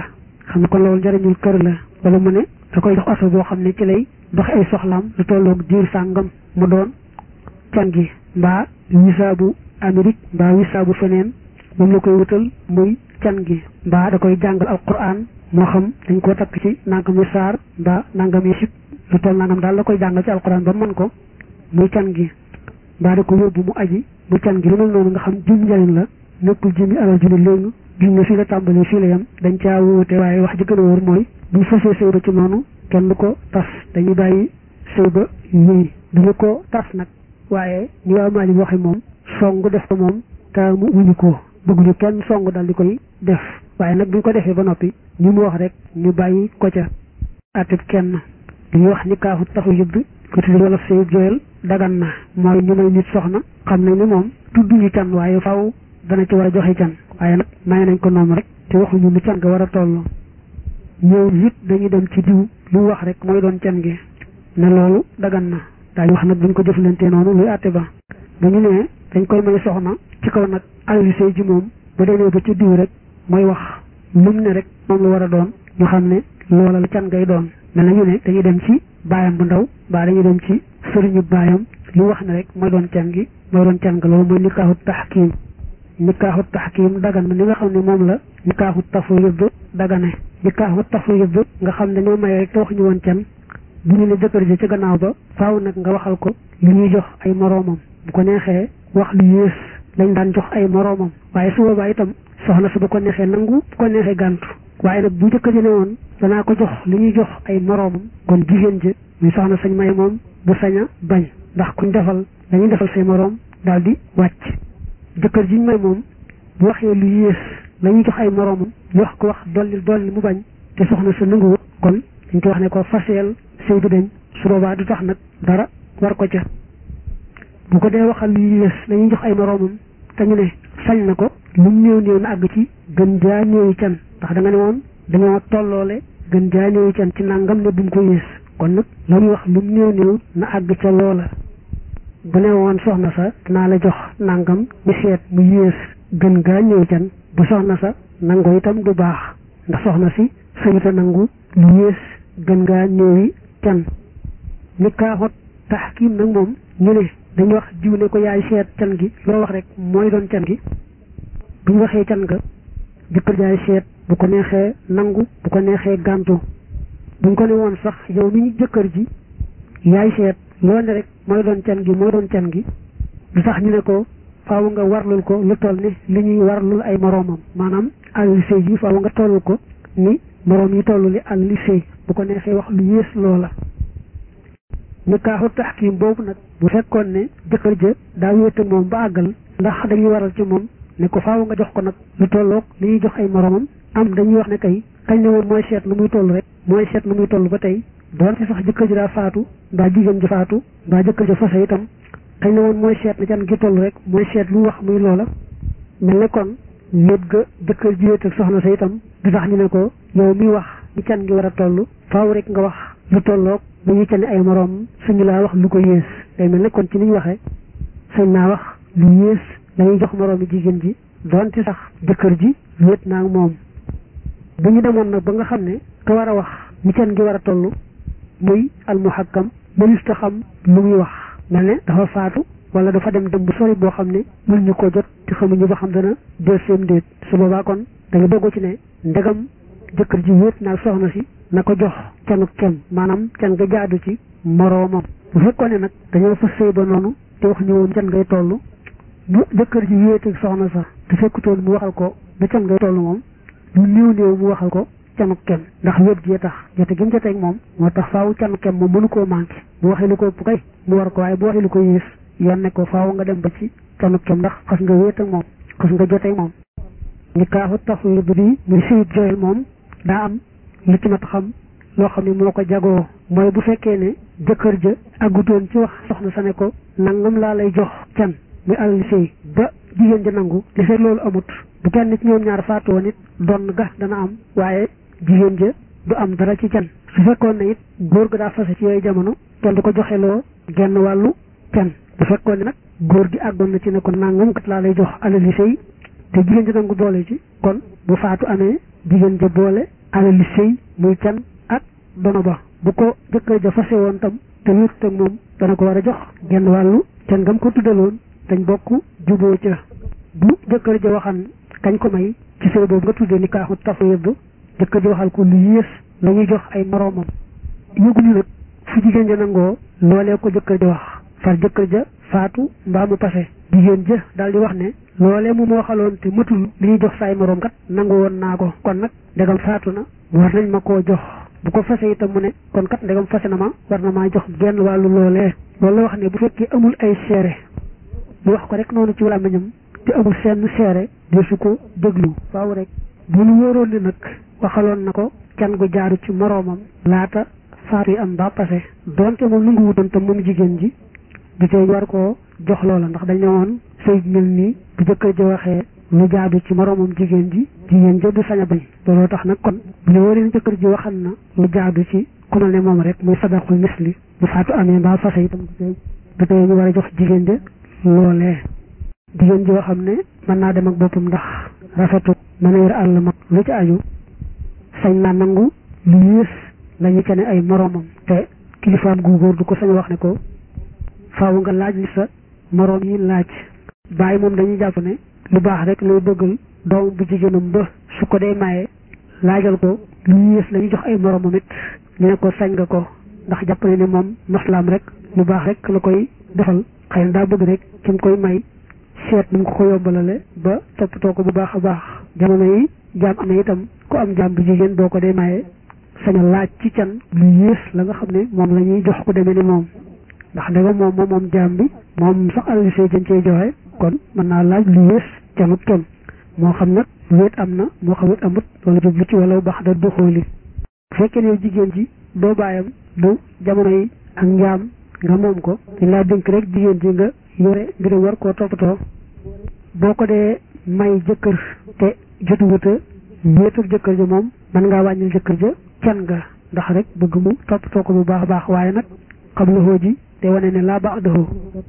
xam ne kon loolu njëriñul kër la wala mu ne da koy jox oto boo xam ne ci lay dox ay soxlaam lu tolloog diir sàngam mu doon can gi mbaa wisaabu Amérique mbaa wisaabu feneen moom la koy wutal muy can gi mbaa da koy jàngal alquran moo xam dañ koo takk ci nangami saar mbaa nangami sib lu toll nangam daal la koy jàngal ci alquran ba mën ko muy can gi mbaa da ko yóbbu mu aji mu can gi lu mel noonu nga xam jum njëriñ la nekkul jëmi alal ju ne léegi gis nga fii la tàmbalee fii la yem dañ caa wuute waaye wax ji gën a wóor mooy buñ fasee sëy ba ci noonu kenn du ko tas dañuy bàyyi sëy ba yii duñu ko tas nag waaye ñu waa Maalik waxe moom song def ko moom taamu wuñu ko bëgguñu kenn song dal di koy def waaye nag buñ ko defee ba noppi ñu mu wax rek ñu bàyyi ko ca atib kenn duñu wax ni kaafu taxu yëbb ko tuddi wala sëy joyal dagan na mooy ñu may nit soxna xam nañ ni moom tudduñu can waaye faw dana ci war a joxe can waaye nag may nañ ko noonu rek te waxuñu lu can nga war a toll ñëw it dañuy dem ci diw lu wax rek mooy doon can gi ne loolu dagan na daañu wax nag buñ ko jëflantee noonu luy àtte ba bu ñu nee dañ koy may soxna ci kaw nag alali sëy ji moom bu demee ba ci diw rek mooy wax lum ne rek moom la war a doon ñu xam ne loola la can ngay doon mel na ñu ne dañuy dem ci baayam bu ndaw baa dañuy dem ci sëriñu baayam lu wax ne rek mooy doon can gi mooy doon can ga loolu mooy nikaaxu taxkiim nikaaxu taxkiim dagan na ni nga xam ne moom la nikaaxu tafwiid dagane nikaaxu tafwiid nga xam ne ñoo may rek te waxuñu woon can bu ñu ne jëkkër ji ci gannaaw ba faaw nag nga waxal ko lu ñuy jox ay moroomam bu ko neexee wax lu yées lañ daan jox ay moroomam waaye su boobaa itam soxna su bu ko neexee nangu bu ko neexee gàntu waaye nag bu jëkkër ji ne woon danaa ko jox lu ñuy jox ay moroomam kon jigéen ji muy soxna sañ may moom bu sañ a bañ ndax kuñ defal dañuy defal say moroom daal di wàcc jëkkër jiñ may moom bu waxee lu yées la ñuy jox ay moroomam ñu wax ko wax dolli dolli mu bañ te soxna sa nanguwut kon dañ ko wax ne ko faseel sëy bi dañ su boobaa du tax nag dara war ko ca bu ko dee waxal lu yées la ñuy jox ay moroomam te ñu ne sañ na ko lu mu néew néew na àgg ci gën jaa néewi can ndax da nga ne woon dañoo tolloole gën jaa néewi can ci nangam ne bu mu ko yées kon nag la ñuy wax lu mu néew néew na àgg ca loola bu ne woon soxna sa dinaa la jox nangam ñu seet mu yées gën gaa ñëw can bu soxna sa nangoo itam du baax ndax soxna si sañuta nangu lu yées gën gaa ñëwi can ni kaaxot taxkiim nag moom ñu ne dañu wax jiw ne ko yaay seet can gi loo wax rek mooy doon can gi bu ñu waxee can ga jëkkër jaay seet bu ko neexee nangu bu ko neexee gàntu buñ ko ne woon sax yow mi ñu jëkkër ji yaay seet loo ne rek mooy doon can gi mooy doon can gi du tax ñu ne ko faaw nga warlul ko lu toll ni li ñuy warlul ay moroomam maanaam àll sëy yi faaw nga tollul ko ni moroom yi toll li àll sëy bu ko neexee wax lu yées loola nikaaxu taxkiim boobu nag bu fekkoon ne jëkkër ja daa wéete moom ba àggal ndax dañuy waral ci moom ne ko faaw nga jox ko nag lu tolloog li ñuy jox ay moroomam am dañuy wax ne kay kañ ne woon mooy seet nu muy toll rek mooy seet nu muy toll ba tey doon ci sax jëkkër ji daa faatu mbaa jigéen ji faatu mbaa jëkkër ja fase itam kañ ne woon mooy seet na can gi toll rek mooy seet lu wax muy loola mel ne kon wéet ga jëkkër ji wéet ak soxna sa itam du tax ñu ne ko yow miy wax ni can gi war a toll faaw rek nga wax lu tolloog bu ñu cane ay moroom suñu laa wax lu ko yées day mel ne kon ci ni ñu waxee sañ naa wax lu yées dañuy jox moroomi jigéen ji doonte sax jëkkër ji wéet naa moom bu ñu demoon nag ba nga xam ne ka war a wax ni can gi war a toll muy almuhakkam mënus ta xam lu muy wax mel ne dafa faatu wala dafa dem dem bu sori boo xam ne mën ñu ko jot te xamuñu ba xam dana deuxième déet su boobaa kon da nga doggu ci ne ndegam jëkkër ji wéet naa soxna si na ko jox canu kem maanaam can nga jaadu ci moroomam bu fekkoon ne nag dañoo fa sëy ba noonu te wax ñu woon can ngay toll bu jëkkër ji wéet ak soxna sa te fekkutoon mu waxal ko ba can ngay toll moom lu néew néew mu waxal ko canu kem ndax wéet jee tax jote gi mu joteeg moom moo tax faaw canu kem moom mënu koo manqué bu waxee lu ko ëpp kay mu war ko waaye bu waxee lu ko yées yoon ne ko faaw nga dem ba ci canu kem ndax xas nga wéet ak moom xas nga joteeg moom ni kaaxu tafwid bi muy sëyit joyal moom daa am lu ci mat xam loo xam ne moo ko jagoo mooy bu fekkee ne jëkkër ja àggutoon ci wax soxna sa ne ko nangam laa lay jox can muy alal sëy ba jigéen ja nangu li fekk loolu amut bu kenn nit ñoom ñaar faatu woon it doon ga dana am waaye jigéen ja du am dara ci can su fekkoon ne it góor ga daa fase ci yooyu jamono kenn du ko joxeloo genn wàllu can bu fekkoon ne nag góor gi àggoon na ci ne ko nangam kat laa lay jox alal sëy te jigéen ja nangu boole ci kon bu faatu amee jigéen ja boole alali sëy muy can ak dono ba bu ko jëkkër ja fase woon tam te wéet ak moom dana ko war a jox genn wàllu can ngam ko tuddaloon dañ bokk juboo ca bu jëkkër ja waxan kañ ko may ci sëy boobu nga tuddee ni kaaxu tafwid jëkkër ja waxal ko lu yées la ñuy jox ay moroomam yëguñu nag fu jigéen ja nangoo loolee ko jëkkër ja wax far jëkkër ja faatu mbaa mu pase jigéen ja daal di wax ne loolee mu ma waxaloon te matul li ñuy jox saay moroom kat nangu woon naa ko kon nag ndegam faatu na war nañ ma koo jox bu ko fase itam mu ne kon kat ndegam fase na ma war na maa jox genn wàllu loolee loolu la wax ne bu fekkee amul ay seere mu wax ko rek noonu ci làmmiñam te amul seen seere de su ko déglu faaw rek bu nu wóoroon ni nag waxaloon na ko can gu jaaru ci moroomam laata faatu yi am ba passé donte moom nangu wutoon tam moom jigéen ji du tey war koo jox loola ndax dañ ne woon sëy mel nii bu jëkkër ji waxee lu jaadu ci moroomam jigéen ji jigéen ja du sañ a bañ looloo tax nag kon bu ñu wóoree jëkkër ji waxal na lu jaadu ci ku mel ne moom rek muy sadaqul misli bu faatu amee mbaa fase itam du tey ñu war a jox jigéen ja loolee jigéen joo xam ne mën naa dem ak boppam ndax rafetu mën a yor àll mag lu ci aju sañ naa nangu lu yées la ñu ca ne ay moroomam te kilifaam gu góor du ko sañ wax ne ko faaw nga laaj li sa moroom yi laaj bàyyi moom dañuy jàpp ne lu baax rek lay bëggal doom bu jigéenam ba su ko dee maye laajal ko lu yées la ñu jox ay moroomam it ñu ne ko sañ nga ko ndax jàpp ne ne moom maslaam rek lu baax rek la koy defal xëy na daa bëgg rek ci mu koy may seet nu mu ko ko yombalale ba toppatoo ko bu baax a baax jamono yi jaam am na itam ku am jaam bu jigéen boo ko dee maye saña laaj ci can lu yées la nga xam ne moom la ñuy jox ku demee ni moom ndax ndegam moom moom moom jaam bi moom sax alal see jën cee joxe kon mën naa laaj lu yées canut kenn moo xam nag wéet am na moo xam wéet amut wala jublu ci wala baax da doxooli bu fekkee ne jigéen ji doo bàyyam du jamono yi ak njaam nga moom ko dañ laa dénk rek jigéen ji nga yore ngir war koo toppatoo boo ko dee may jëkkër te jotuwuta wéet ak jëkkër ja moom mën ngaa wàññil jëkkër ja can nga ndax rek bëgg mu toppatoo ko bu baax a baax waaye nag xam la xoo ji te wane ne laa baax doxoo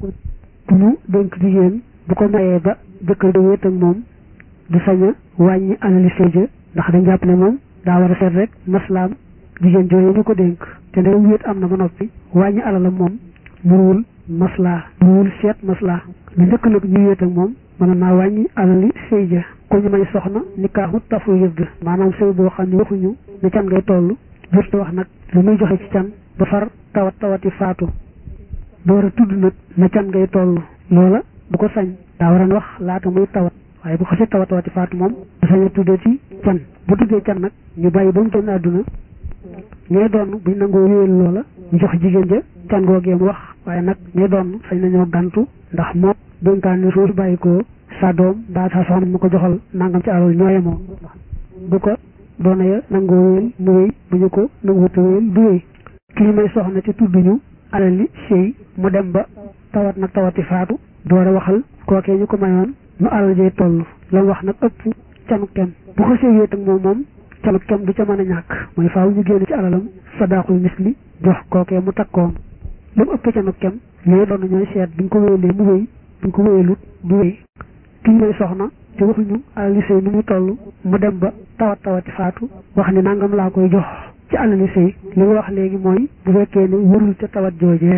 bu ñu dénk jigéen bu ko mayee ba jëkkër ja wéet ak moom du sañ a wàññi alali sëy ja ndax dañ jàpp ne moom daa war a seet rek maslaam jigéen jooyu ñu ko dénk te ndegam wéet am na ba noppi wàññi alalam moom muruwul maslaa muruwul seet maslaa lu njëkk nag ñu wéet ak moom mën naa wàññi alali sëy ja ko ñu may soxna nikaaxu tafwiid maanaam sëy boo xam ne waxuñu ne can ngay toll jurte wax nag lu muy joxe ci can ba far tawat tawati faatu door a tudd nag na can ngay toll loola bu ko sañ daa war a wax laata muy tawat waaye bu xasee tawat tawati faatu moom du sañ a tuddee ci can bu tuddee can nag ñu bàyyi ba mu génn àdduna ñooy doon buñ nangoo wéyal loola ñu jox jigéen ja can googee mu wax waaye nag ñooy doon sañ nañoo gantu ndax moom dénkaan ni suuf bàyyi ko sa doom mbaa sa soxna mu ko joxal nangam ci alal ñooye moom bu ko doona ya nangoo wéyal mu wéy bu ñu ko nanguwuta wéyal du wéy kii may soxna ci tudduñu alal li sëy mu dem ba tawat nag tawati faatu door a waxal kookee ñu ko mayoon nu alal jay toll la wax nag ëpp canu kem bu ko sëy wéet ak moom moom canu kem du ca mën a ñàkk mooy faaw ñu génn ci alalam sadaqul misli jox kookee mu takkoon lu mu ëpp canu kem ñooy doon ñooy seet buñ ko wéyalee mu wéy buñ ko wéyalut du wéy kii may soxna te waxuñu alali sëy nu mu toll mu dem ba tawat tawati faatu wax ni nangam laa koy jox ci alali sëy li nga wax léegi mooy bu fekkee ne wërul ca tawat joojee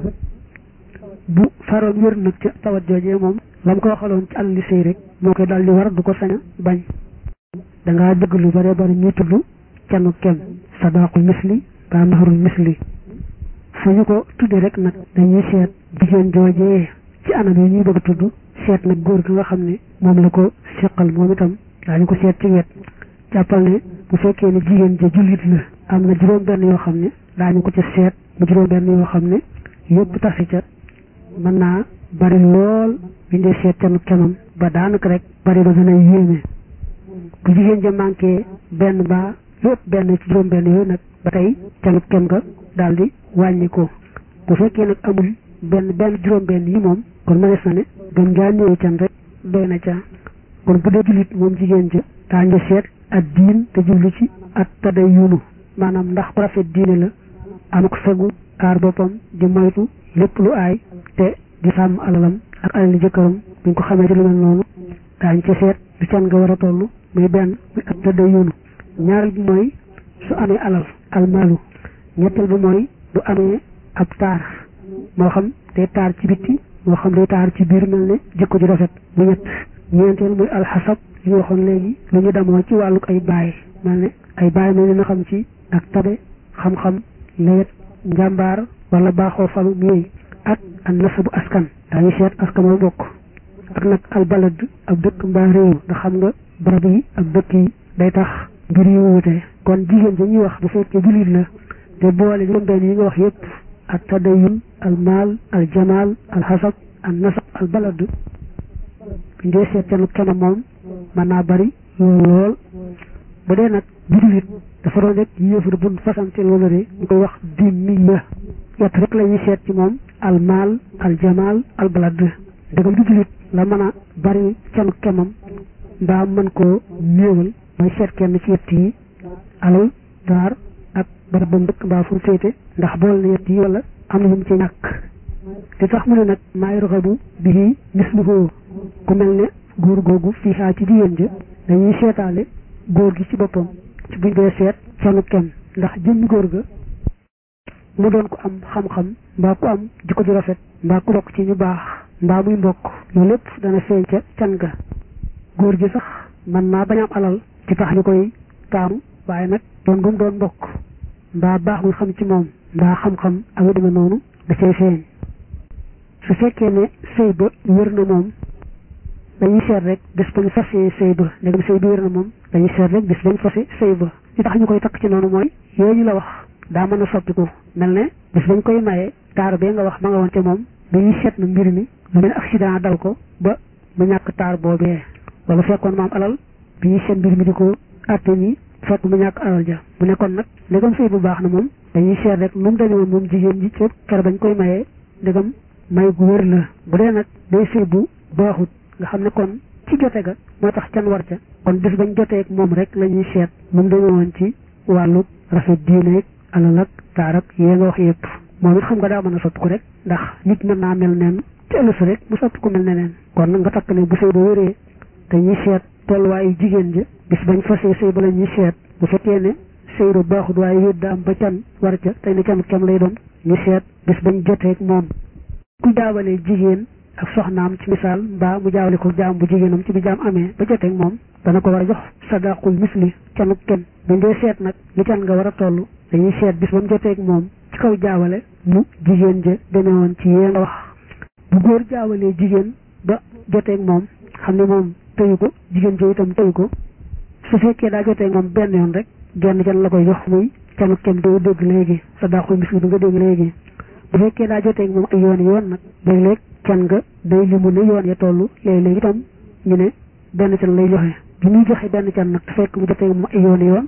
bu faroon wër nag ca tawat joojee moom la mu ko waxaloon ci alali sëy rek moo koy daal di war du ko sañ a bañ dangaa dëgg lu bare bari ñuy tudd canu kem sadaqul misli ba mahrul misli fu ñu ko tuddee rek nag dañuy seet jigéen joojee ci anam yi ñuy bëgg a tudd seet nag góor gi nga xam ne moom la ko seqal moom itam daañu ko seet ci wet jàppal ne bu fekkee ne jigéen ja jullit la am na juróom benn yoo xam ne daañu ko ca seet mu juróom benn yoo xam ne yëpp tasi ca mën naa bari lool bindee seet canu kemam ba daanaka rek bari ba gën a yéeme bu jigéen ja manqué benn ba lu ëpp benn ci juróom benn yooyu nag ba tey canu kem ga daal di wàññi ko bu fekkee nag amul benn benn juróom benn yi moom kon mënees na ne gën ngaa néew can rek doy na ca kon bu dee jullit moom jigéen ja daañu seet ak diin te jublu ci ak taday yunu maanaam ndax ku rafet diine la am ko fegu aar boppam di moytu lépp lu aay te di sàmm alalam ak alali jëkkëram buñ ko xamee ci lu mel noonu daañu ca seet lu can nga war a toll muy benn muy ak taday yunu ñaareel bi mooy su amee alal almaalu ñetteel bi mooy bu amee ab taar moo xam day taar ci bitti moo xam day taar ci biir mel ne jikko ji rafet bu ñett ñeenteel muy alxasab li ñu waxoon léegi lu ñu demoo ci wàlluk ay baay mel ne ay baay mel ne na xam ci ak tabe xam-xam lewet njàmbaar wala baaxoo falu yooyu ak an nasabu askan daañu seet askan wa bokk ak nag albalad ab dëkk mbaa réew ndax xam nga barab yi ak dëkk yi day tax mbir yi wuute kon jigéen ja ñuy wax bu fekkee jullit la te boole juróom benn yi nga wax yépp ak tadayun al maal al jamaal al xasab an nasab al balad buñ dee seet seen kenn moom mën naa bari lool lool bu dee nag bu jullit dafa doon rek yéefar buñ fasante loolu de ñu koy wax dimmiya yett rek la ñuy seet ci moom al maal al jamaal al balad dëgam du jullit la mën a bari canu kemam mbaa mën koo néewal mooy seet kenn ci yett yi alal daar ak barab ba mbëkk mbaa fu féete ndax bool na yett yi wala am na lu mu ci ñàkk te tax mu ne nag maay roxabu bii misluhu ku mel ne góor googu fii xaa ci jigéen ja dañuy seetaale góor gi ci boppam ci buñ dee seet canu kem ndax jëmmi góor ga mu doon ko am xam-xam mbaa ku am jikko ju rafet mbaa ku bokk ci ñu baax mbaa muy mbokk loolu lépp dana feeñ ca can ga góor gi sax man naa bañ am alal ci tax ñu koy taamu waaye nag doon gum doon mbokk mbaa baax muy xam ci moom mbaa xam-xam ak yu demee noonu da cay feeñ su fekkee ne sëy ba wér na moom dañuy seet rek bés bañ fasee sëy ba léegi sëy ba wér na moom dañuy seet rek bés bañ fase sëy ba li tax ñu koy takk ci noonu mooy yooyu ñu la wax daa mën a soppiku mel ne bés bañ koy maye taar bee nga wax ma nga woon ca moom dañuy seet na mbir mi lu mel accident dal ko ba mu ñàkk taar boobee wala fekkoon maam alal bi ñuy seet mbir mi di ko àtte ni fekk mu ñàkk alal ja mu nekkoon nag ndegam sëy bu baax na moom dañuy seet rek nu mu demee woon moom jigéen ji ca kër bañ koy mayee ndegam may gu wér la bu dee nag day sëy bu baaxut nga xam ne kon ci jote ga moo tax can war ca kon bés bañ joteeg moom rek la ñuy seet nu mu demee woon ci wàllu rafet diineeg alal ak taar ak yee nga wax yëpp moom it xam nga daa mën a soppi ko rek ndax nit mën naa mel neen ci ëllëg rek mu soppi ko mel neneen kon nag nga takk ne bu sëy ba wéree dañuy seet tolluwaayu jigéen ja bis bañ fasee sëy ba la ñuy seet bu fekkee ne sëy ba baaxut waaye wéet da am ba can war ca tey ne can kem lay doon ñu seet bis bañ joteeg moom ku jaawalee jigéen ak soxnaam ci misaal mbaa mu jaawale ko jaam bu jigéenam ci bi jaam amee ba joteeg moom dana ko war a jox sadaqul misli canu kenn buñ dee seet nag li can nga war a toll dañuy seet bis ba mu joteeg moom ci kaw jaawale mu jigéen ja demee woon ci yee nga wax bu góor jaawalee jigéen ba joteeg moom xam ne moom tëyu ko jigéen ja itam tëyu ko su fekkee daa joteeg moom benn yoon rek genn can la koy jox muy canu kenn doo dégg léegi sadaqul misli bi nga dégg léegi bu fekkee daa joteeg moom ay yoon yoon nag léeg-léeg can nga day limu ne yoon ya toll léeg-léeg itam ñu ne benn can lay joxe bi muy joxe benn can nag te fekk mu joteeg moom ay yoon yoon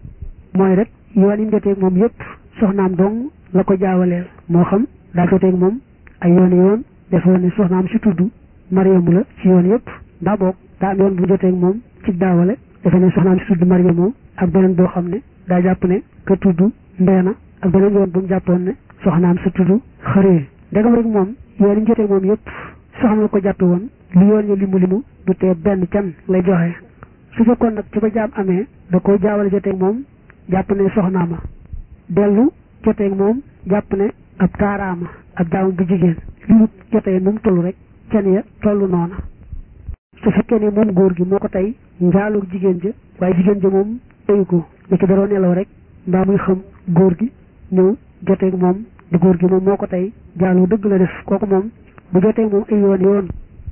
mooy rek yoon yi mu joteeg moom yépp soxnaam dong la ko jaawaleel moo xam daa joteeg moom ay yoon yoon defoon ne soxnaam si tudd Mariamu la ci yoon yépp ndaa boog daa am yoon bu joteeg moom ci daawale defe ne soxnaam si tudd Mariamu ak beneen boo xam ne daa jàpp ne ka tudd Mbeena ak beneen yoon bu mu jàppoon ne soxnaam sa tudd xëree ndegam rek moom yoon yi mu joteeg moom yépp soxna la ko jàppe woon li yoon ya limu limu du tee benn can lay joxe su fekkoon nag ci ba jaam amee da ko jaawale joteeg moom jàpp ne soxnaama dellu joteeg moom jàpp ne ab taaraama ab jaamu bu jigéen li mu jotee nu mu toll rek can ya toll noona su fekkee ne moom góor gi moo ko tey njaaloog jigéen ja waaye jigéen ja moom teyu ko li ci daroo nelaw rek mbaa muy xam góor gi ñëw joteeg moom di góor gi moom moo ko tey jaaloo dëgg la def kooku moom bu joteeg moom ay yoon yoon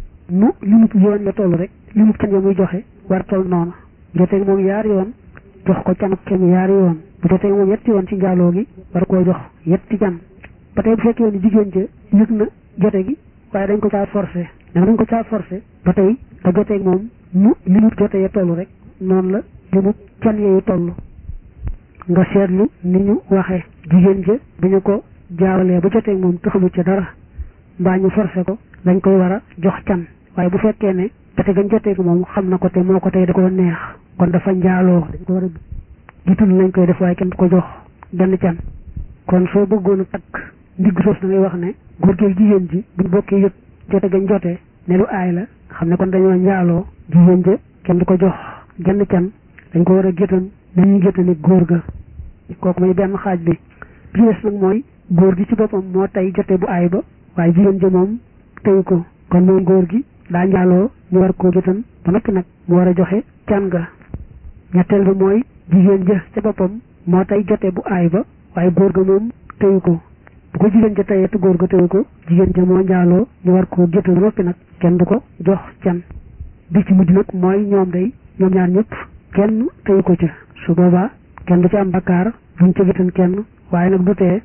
mu li mu yoon ya toll rek li mu can ya muy joxe war toll noona joteeg moom yaari yoon jox ko canuk kenn yaari yoon bu jotee moom yetti yoon ci njaaloo gi war koo jox yetti can ba tey bu fekkee ni jigéen ja yëg na jote gi waaye dañ ko caa forcé dama dañ ko caa forcé ba tey da joteeg moom mu li mu jote ya toll rek noonu la li mu can yeyu toll nga seetlu ni ñu waxee jigéen ja bi ñu ko jaawalee ba joteeg moom taxalu ca dara mbaa ñu forcé ko dañ koy war a jox can waaye bu fekkee ne jote gañ joteeg moom xam na ko te moo ko tey da ko neex kon dafa njaaloo dañ ko war a jiitul lañ koy def waaye kenn du ko jox benn can kon soo bëggoon a takk ndigg soos da ngay wax ne góor gi jigéen ji buñ bokkee yëg jote gañ jotee ne lu aay la xam ne kon dañoo njaaloo jigéen ja kenn du ko jox genn can dañ ko war a gétan nañuy géttani góor ga kooku mooy benn xaaj bi bi des nag mooy góor gi ci boppam moo tey jote bu aay ba waaye jigéen ja moom teyu ko kon moom góor gi daa njaaloo ñu war koo jotan ba noppi nag mu war a joxe can ga ñetteel ba mooy jigéen ja ca boppam moo tey jote bu aay ba waaye góor ga moom teyu ko bu ko jigéen ja teyee te góor ga teyu ko jigéen ja moo njaaloo ñu war koo jotal ba noppi nag kenn du ko jox can bi ci mujj nag mooy ñoom day ñoom ñaar ñëpp kenn teyu ko ca su boobaa kenn du ci am bakkaar buñ ca jotan kenn waaye nag du tee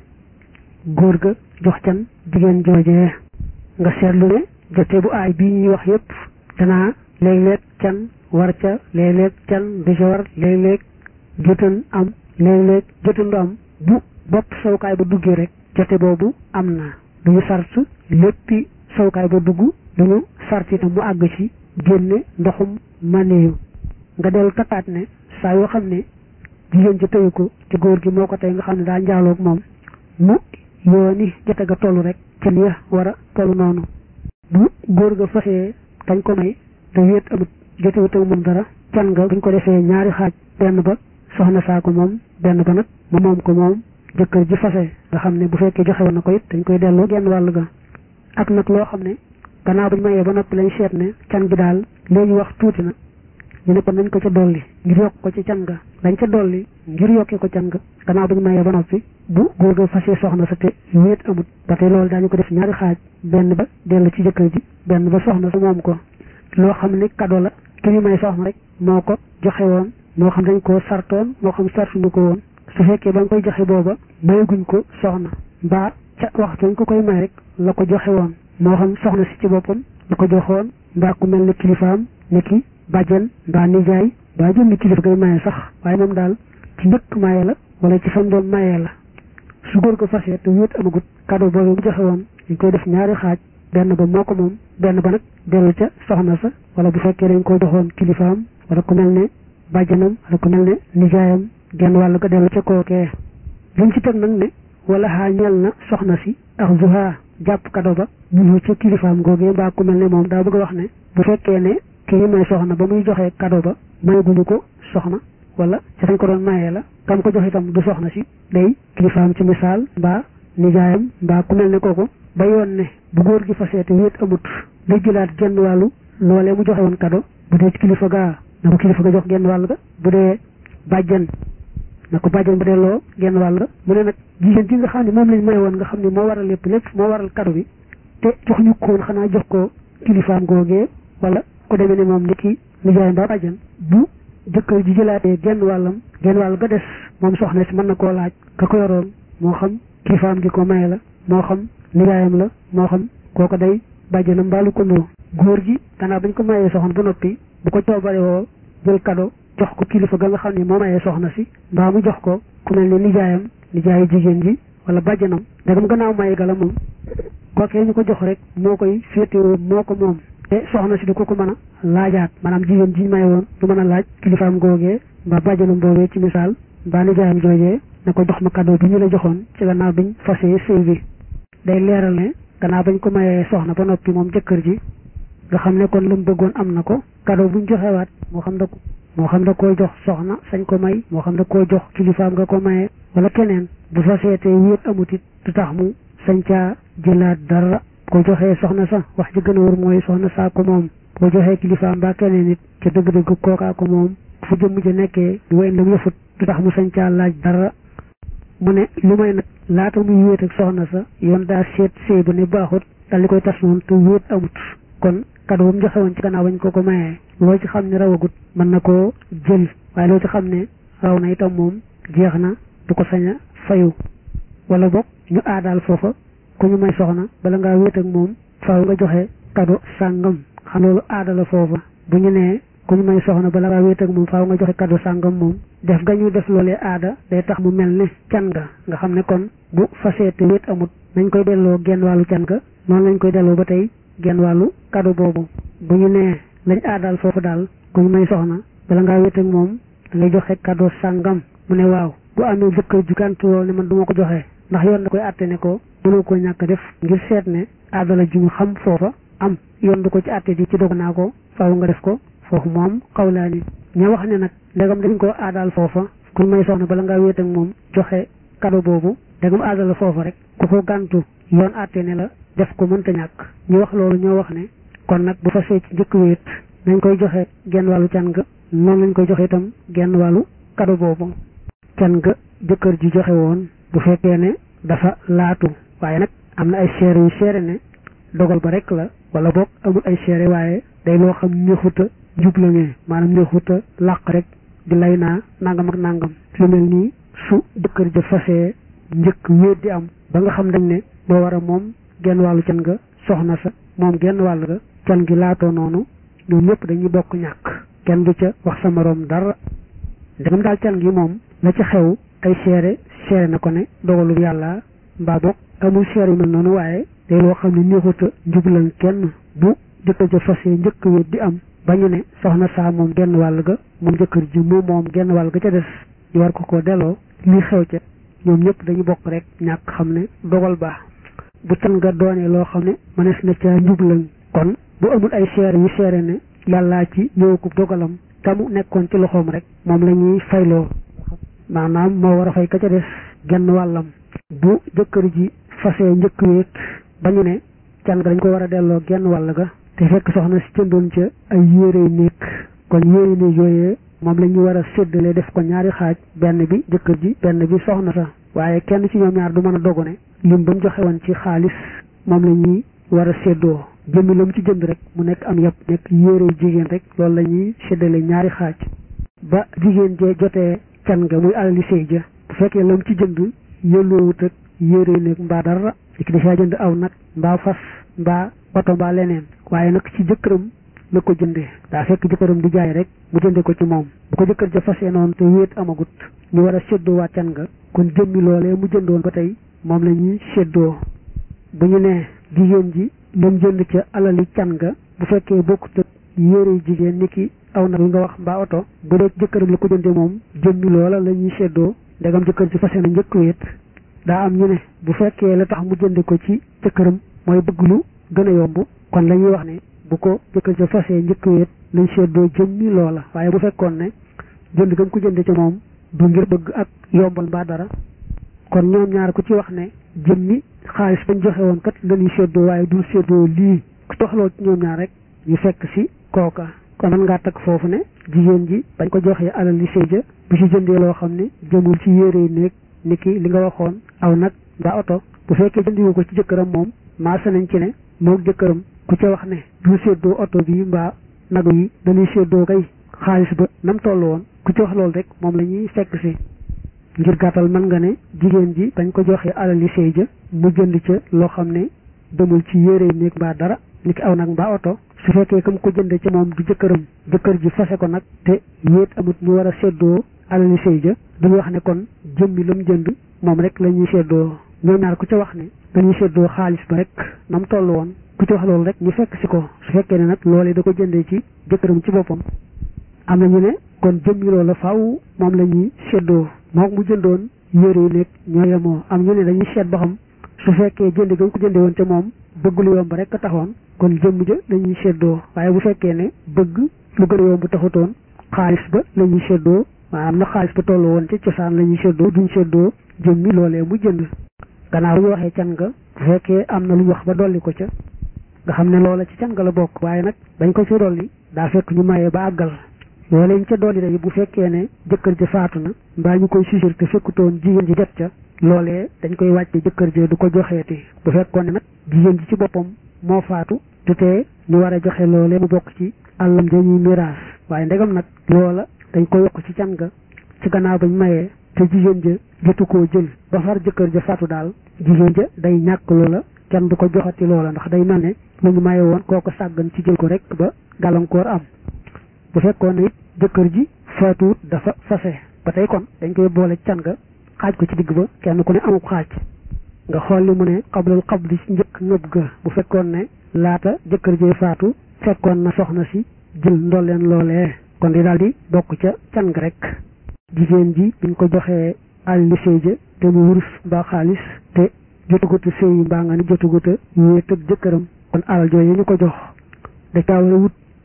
góor ga jox can jigéen joojee nga seetlu ne jote bu aay bii ñuy wax yépp danaa léeg-léeg can war ca léeg-léeg can du ca war léeg-léeg jotan am léeg-léeg jotan du am bu bopp sawukaay ba duggee rek jote boobu am na duñu sart léppi sawukaay ba dugg duñu sart itam mu àgg ci génne ndoxum maneyu nga dellu takkaat ne saa yoo xam ne jigéen ci tëyu ko ci góor gi moo ko tey nga xam ne daa njaaloog moom mu yooni jote ga toll rek ca ya war a toll noonu bu góor ga fasee dañ ko may te wéet amut jotewut ak moom dara can nga buñ ko defee ñaari xaaj benn ba soxna saa ko moom benn ba nag mu moom ko moom jëkkër ji fase nga xam ne bu fekkee joxe woon na ko it dañ koy delloo genn wàll ga ak nag loo xam ne gannaaw buñ mayee ba noppi lañ seet ne can gi daal léegi wax tuuti na ñu ne ko nañ ko ca dolli ngir yokk ko ci can ga dañ ca dolli ngir yokkee ko can ga gannaaw buñ mayee ba noppi bu góor ga fasee soxna sa te wéet amut ba tey loolu daañu ko def ñaari xaaj benn ba dellu ci jëkkër ji benn ba soxna sa moom ko loo xam ne kado la ki ñu may soxna rek moo ko joxe woon moo xam dañ koo sartoon moo xam sartuñu ko woon su fekkee ba nga koy joxe booba mayaguñ ko soxna mbaa ca waxtu ñu ko koy may rek la ko joxe woon moo xam soxna si ci boppam la ko joxoon mbaa ku mel ne kilifaam ne ki bàjjen mbaa nijaay mbaa jëmmi kilifa koy maye sax waaye moom daal ci njëkk maye la wala ci fam doon mayee la su góor ko fasee te wéet amagut cadeau boobu mu joxe woon dañ koy def ñaari xaaj benn ba moo ko moom benn ba nag dellu ca soxna sa wala bu fekkee dañ ko joxoon kilifaam wala ku mel ne bàjjanam wala ku mel ne nijaayam genn wàll ko dellu ca kookee liñ ci teg nag ne wala xaa ñel na soxna si ak zuha jàpp cadeau ba ñu ca kilifaam googee mbaa ku mel ne moom daa bëgg a wax ne bu fekkee ne kii may soxna ba muy joxee cadeau ba mayaguñu ko soxna wala ca fañ ko doon mayee la kam ko jox itam du soxna si day kilifaam ci misaal mbaa nijaayam mbaa ku mel ne kooku ba yoon ne bu góor gi fasee te wéet amut day jëlaat genn wàllu loolee mu joxe woon cadeau bu dee ci kilifa gaa na ko kilifa ga jox genn wàll ga bu dee bàjjan na ko bàjjan ba delloo genn wàll ga mu ne nag jigéen ji nga xam ne moom lañ may woon nga xam ne moo waral lépp lépp moo waral cadeau bi te jox ñu koon xanaa jox ko kilifaam googee wala ko demee ne moom ni ki nijaay mbaa bàjjan bu jëkkër ji jëlaatee genn wàllam genn wàll ga des moom soxna si mën na koo laaj ka ko yoroon moo xam kilifaam gi ko maye la moo xam nijaayam la moo xam kooko day bàjjanam mbaalu ko noo góor gi gannaaw bañ ko mayee soxna ba noppi bu ko coobare woo jël kado jox ko kilifa ga nga xam ne moo mayee soxna si mbaa mu jox ko ku mel ne nijaayam nijaayu jigéen ji wala bàjjanam ndegam gannaaw maye gala moom kookee ñu ko jox rek moo koy féetewoo moo ko moom te soxna si du ko ko mën a laajaat maanaam jigéen ji maye woon du mën a laaj kilifaam googee mbaa bàjjanam boogee ci misaal mbaa nijaayam joojee ne ko jox ma cadeau bi ñu la joxoon ci gannaaw biñ fasee sëy bi day leeral ne gannaaw bañ ko mayee soxna ba noppi moom jëkkër ji nga xam ne kon lu mu bëggoon am na ko cadeau buñ joxewaat moo xam da ko moo xam da koo jox soxna sañ ko may moo xam da koo jox kilifaam nga ko mayee wala keneen bu fasee te wéet amut it du tax mu sañ caa jëlaat dara ko joxee soxna sa wax ji gën a wër mooy soxna saa ko moom boo joxee kilifaam mbaa keneen it ca dëgg-dëgg kookaa ko moom fu jëmm ja nekkee wayn lam yëfut du tax mu sañ caa laaj dara mu ne lu may nag laata muy wéet ak soxna sa yoon daa seet sëy ba ne baaxut dal li koy tas noonu te wéet amut kon cadeau bu mu joxe woon ci gannaaw bañ ko ko mayee loo ci xam ne rawagut mën na koo jël waaye loo ci xam ne raw na itam moom jeex na du ko sañ a fayu wala boog ñu aadaal foofa ku ñu may soxna bala ngaa wéet ak moom faaw nga joxe cadeau sàngam xam loolu aada la foofa bu ñu nee ku ñu may soxna bala ngaa wéet ak moom faaw nga joxe cadeau sàngam moom def ga ñu def loolee aada day tax mu mel ne can ga nga xam ne kon bu fasee te wéet amut nañ koy delloo genn wàllu can ga noonu lañ koy delloo ba tey genn wàllu cadeau boobu bu ñu nee lañ aadaal foofu daal ku ñu may soxna bala ngaa wéet ak moom da ngay joxe cadeau sàngam mu ne waaw bu amee jëkkër ju gàntu lool ne man du ma ko joxe ndax yoon da koy àtte ne ko mënoo ko ñàkk def ngir seet ne aada la ju ñu xam foofa am yoon du ko ci àtte di ci dog naa ko faaw nga def ko foofu moom xawlaani ña wax ne nag ndegam dañ ko aadaal foofa ku may soxna bala ngaa wéet ak moom joxe kado boobu ndegam aadal la foofa rek ku ko gàntu yoon àtte ne la def ko mënta ñàkk ñu wax loolu ñoo wax ne kon nag bu fasee ci njëkk wéet nañ koy joxe genn wàllu can ga noonu lañ koy joxe itam genn wàllu kado boobu can ga jëkkër ji joxe woon bu fekkee ne dafa laatu waaye nag am na ay seere yu seere ne dogal ba rek la wala boog amul ay seere waaye day loo xam neexuta jublaŋee maanaam neexuta làq rek di lay naa nangam ak nangam lu mel nii su jëkkër ja fasee njëkk wéet di am ba nga xam dañ ne moo war a moom genn wàllu can nga soxna sa moom genn wàll ga can gi laatoo noonu ñoom ñëpp dañuy bokk ñàkk kenn du ca wax sa moroom dara ndegam daal can gi moom la ca xew ay seere seere na ko ne dogalu yàlla mbaa boog amul seere yu mel noonu waaye day loo xam ne neexuta njublan kenn bu jëkkër ja fasee njëkk wéet di am ba ñu ne soxna saa moom genn wàll ga moom jëkkër ji mu moom genn wàll ga ca des ñu war ko ko delloo lii xew ca ñoom ñëpp dañu bokk rek ñàkk xam ne dogal baax bu can nga doonee loo xam ne mënees na ca njublan kon bu amul ay seere yu seere ne yàllaa ci ñëwakub dogalam tamu nekkoon ci loxoom rek moom la ñuy fayloo maanaam moo war a fay ka ca des genn wàllam bu jëkkër ji fasee njëkk wéet ba ñu ne can ga dañ ko war a delloo genn wàll ga te fekk soxna si jëndoon ca ay yére néeg kon yére néeg yooyee moom la ñu war a séddale def ko ñaari xaaj benn bi jëkkër ji benn bi soxna sa waaye kenn ci ñoom ñaar du mën a dogu ne lim ba mu joxe woon ci xaalis moom la ñuy war a séddoo jëmmi la mu ci jënd rek mu nekk am yëpp nekk yére jigéen rek loolu la ñuy séddale ñaari xaaj ba jigéen jee jotee can nga muy alali sëy ja bu fekkee la mu ci jënd yëlloowut ak yére néeg mbaa dara ki dafaa jënd aw nag mbaa fas mbaa oto mbaa leneen waaye nag ci jëkkëram la ko jëndee daa fekk jëkkëram di jaay rek mu jënde ko ci moom bu ko jëkkër ja fasee noonu te wéet amagut ñu war a séddoo waa can nga kon jëmmi loolee mu jëndoon ba tey moom la ñuy séddoo bu ñu nee jigéen ji lam jënd ca alali can nga bu fekkee bokkut ak yére jigéen ni ki aw nag yi nga wax mbaa oto bu dee jëkkëram la ko jënde moom jëmmi loola la ñuy séddoo ndegam jëkkër ji fase na njëkk wéet daa am ñu ne bu fekkee la tax mu jënde ko ci jëkkëram mooy bëgg lu gën a yomb kon la ñuy wax ne bu ko jëkkër ja fasee njëkk wéet lañ seddoo jëmmi loola waaye bu fekkoon ne jënd gam ko jënde ci moom du ngir bëgg ak yombal mbaa dara kon ñoom ñaar ku ci wax ne jëmmi xaalis bañ joxe woon kat lañuy seddoo waaye dul seddoo lii ku toxloo ci ñoom ñaar rek ñu fekk si kooka kon man ngaa takk foofu ne jigéen ji bañ ko joxee alal li sëy ja bu ci jëndee loo xam ne jëmul ci yére yi néeg ni ki li nga waxoon aw nag mbaa oto bu fekkee jëndiwu ko ci jëkkëram moom maasa nañ ci ne moog jëkkëram ku ca wax ne du séddoo oto bi mbaa nagu yi dañuy séddoo kay xaalis ba nam toll woon ku ci wax loolu rek moom la ñuy fekk si ngir gàttal mën nga ne jigéen ji bañ ko joxee alali sëy ja mu jënd ca loo xam ne demul ci yére néeg mbaa dara ni ki aw nag mbaa oto su fekkee comme ko jënde ci moom du jëkkëram jëkkër ji fase ko nag te yéet amut ñu war a séddoo alali sëy ja duñu wax ne kon jëmmi lam jënd moom rek la ñuy séddoo ñoom ñaar ku ca wax ne dañuy séddoo xaalis ba rek nam toll woon ku ci wax loolu rek ñu fekk si ko su fekkee ne nag loolee da ko jëndee ci jëkkëram ci boppam am na ñu ne kon jëmmi loola faaw moom la ñuy séddoo moom mu jëndoon yére yi nekk ñoo yemoo am ñu ne dañuy seet ba xam su fekkee jënd ga ko jënde woon te moom bëgg lu yomb rek a taxoon kon jëmm ja la ñuy séddoo waaye bu fekkee ne bëgg lu gën a yomb taxutoon xaalis ba la ñuy séddoo maanaam na xaalis ba toll woon ci cosaan la ñuy séddoo duñ séddoo jëmmi loolee mu jënd gannaaw bu ñu waxee can nga bu fekkee am na lu ñu wax ba dolli ko ca nga xam ne loola ci can nga la bokk waaye nag dañ ko ci dolli daa fekk ñu mayee ba àggal loolee ñu ca dolli day bu fekkee ne jëkkër ji faatu na mbaa ñu koy susur te fekkutoon jigéen ji jot ca loolee dañ koy wàcce jëkkër ji du ko joxeeti bu fekkoon ne nag jigéen ji ci boppam moo faatu te tee ñu war a joxe loolee mu bokk ci àllam ja ñuy miraas waaye ndegam nag loola dañ ko yokk ci can nga ci gannaaw bañ mayee te jigéen ja jotu koo jël ba far jëkkër ja faatu daal jigéen ja day ñàkk loola kenn du ko joxati loola ndax day mel ne lu ñu maye woon kooko sàggan ci jël ko rek ba gàllankoor am bu fekkoon ne it jëkkër ji faatuwut dafa fase ba tey kon dañ koy boole can nga xaaj ko ci digg ba kenn ku ne amub xaaj nga xool li mu ne xablal xabli ci njëkk ngëb ga bu fekkoon ne laata jëkkër jee faatu fekkoon na soxna si jël ndolleen loolee kon di daal di bokk ca can nga rek jigéen ji biñ ko joxee àlli sëy ja te mu wurus mbaa xaalis te jotuguta sëy mbaa nga ni jotuguta wéet ak jëkkëram kon alal jooju ñu ko jox da caa war a wut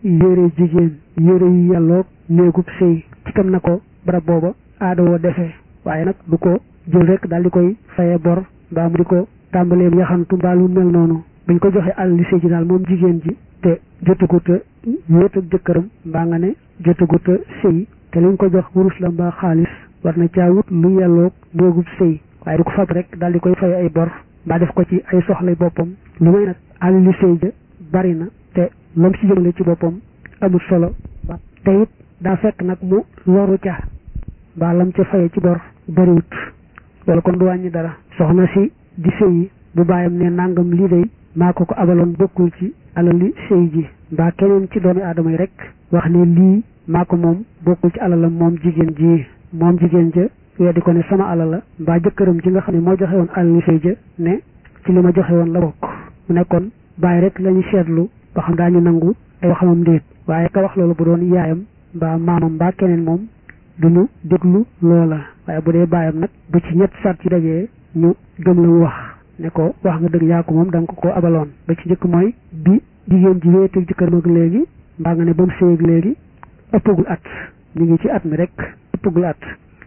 yére jigéen yére yu yàlloog néegub sëy ci kam na ko barab booba aada woo defee waaye nag du ko jël rek daal di koy faye bor mbaa mu di ko tàmbalee yaxantu mbaa lu mel noonu buñ ko joxee àll li sëy ji daal moom jigéen ji te jotagut a wéet ak jëkkëram mbaa nga ne jotagut a sëy te liñ ko jox wurus la mbaa xaalis war na caa wut lu yàlloog néegub sëy waaye du ko fab rek daal di koy fay ay bor mbaa def ko ci ay soxlay boppam lu may nag àll li sëy ja bari na te lam ci jëmale ci boppam amul solo te it daa fekk nag mu loru ca mbaa lam ca faye ci bor bariwut wala kon du wàññi dara soxna si di sëyi bu bàyyam ne nangam lii day maa ko ko abaloon bokkul ci alali sëy ji mbaa keneen ci doomi aadama yi rek wax ne lii maa ko moom bokkul ci alalam moom jigéen ji moom jigéen ja weddi ko ne sama alal la mbaa jëkkëram ji nga xam ne moo joxe woon alali sëy ja ne ci li ma joxe woon la bokk mu nekkoon bàyyi rek lañu seetlu ba xam daañu nangu ay waxamam ndéet waaye ka wax loolu bu doon yaayam mbaa maamam mbaa keneen moom duñu déglu loola waaye bu dee baayam nag bu ci ñett sart ci dajee ñu gëm la mu wax ne ko wax nga dëgg yaa ko moom da nga ko ko abaloon ba ci njëkk mooy bi jigéen ji wéeteeg jëkkëram ak léegi mbaa nga ne ba mu séyeeg léegi ëppagul at ñu ngi ci at mi rek ëppagul at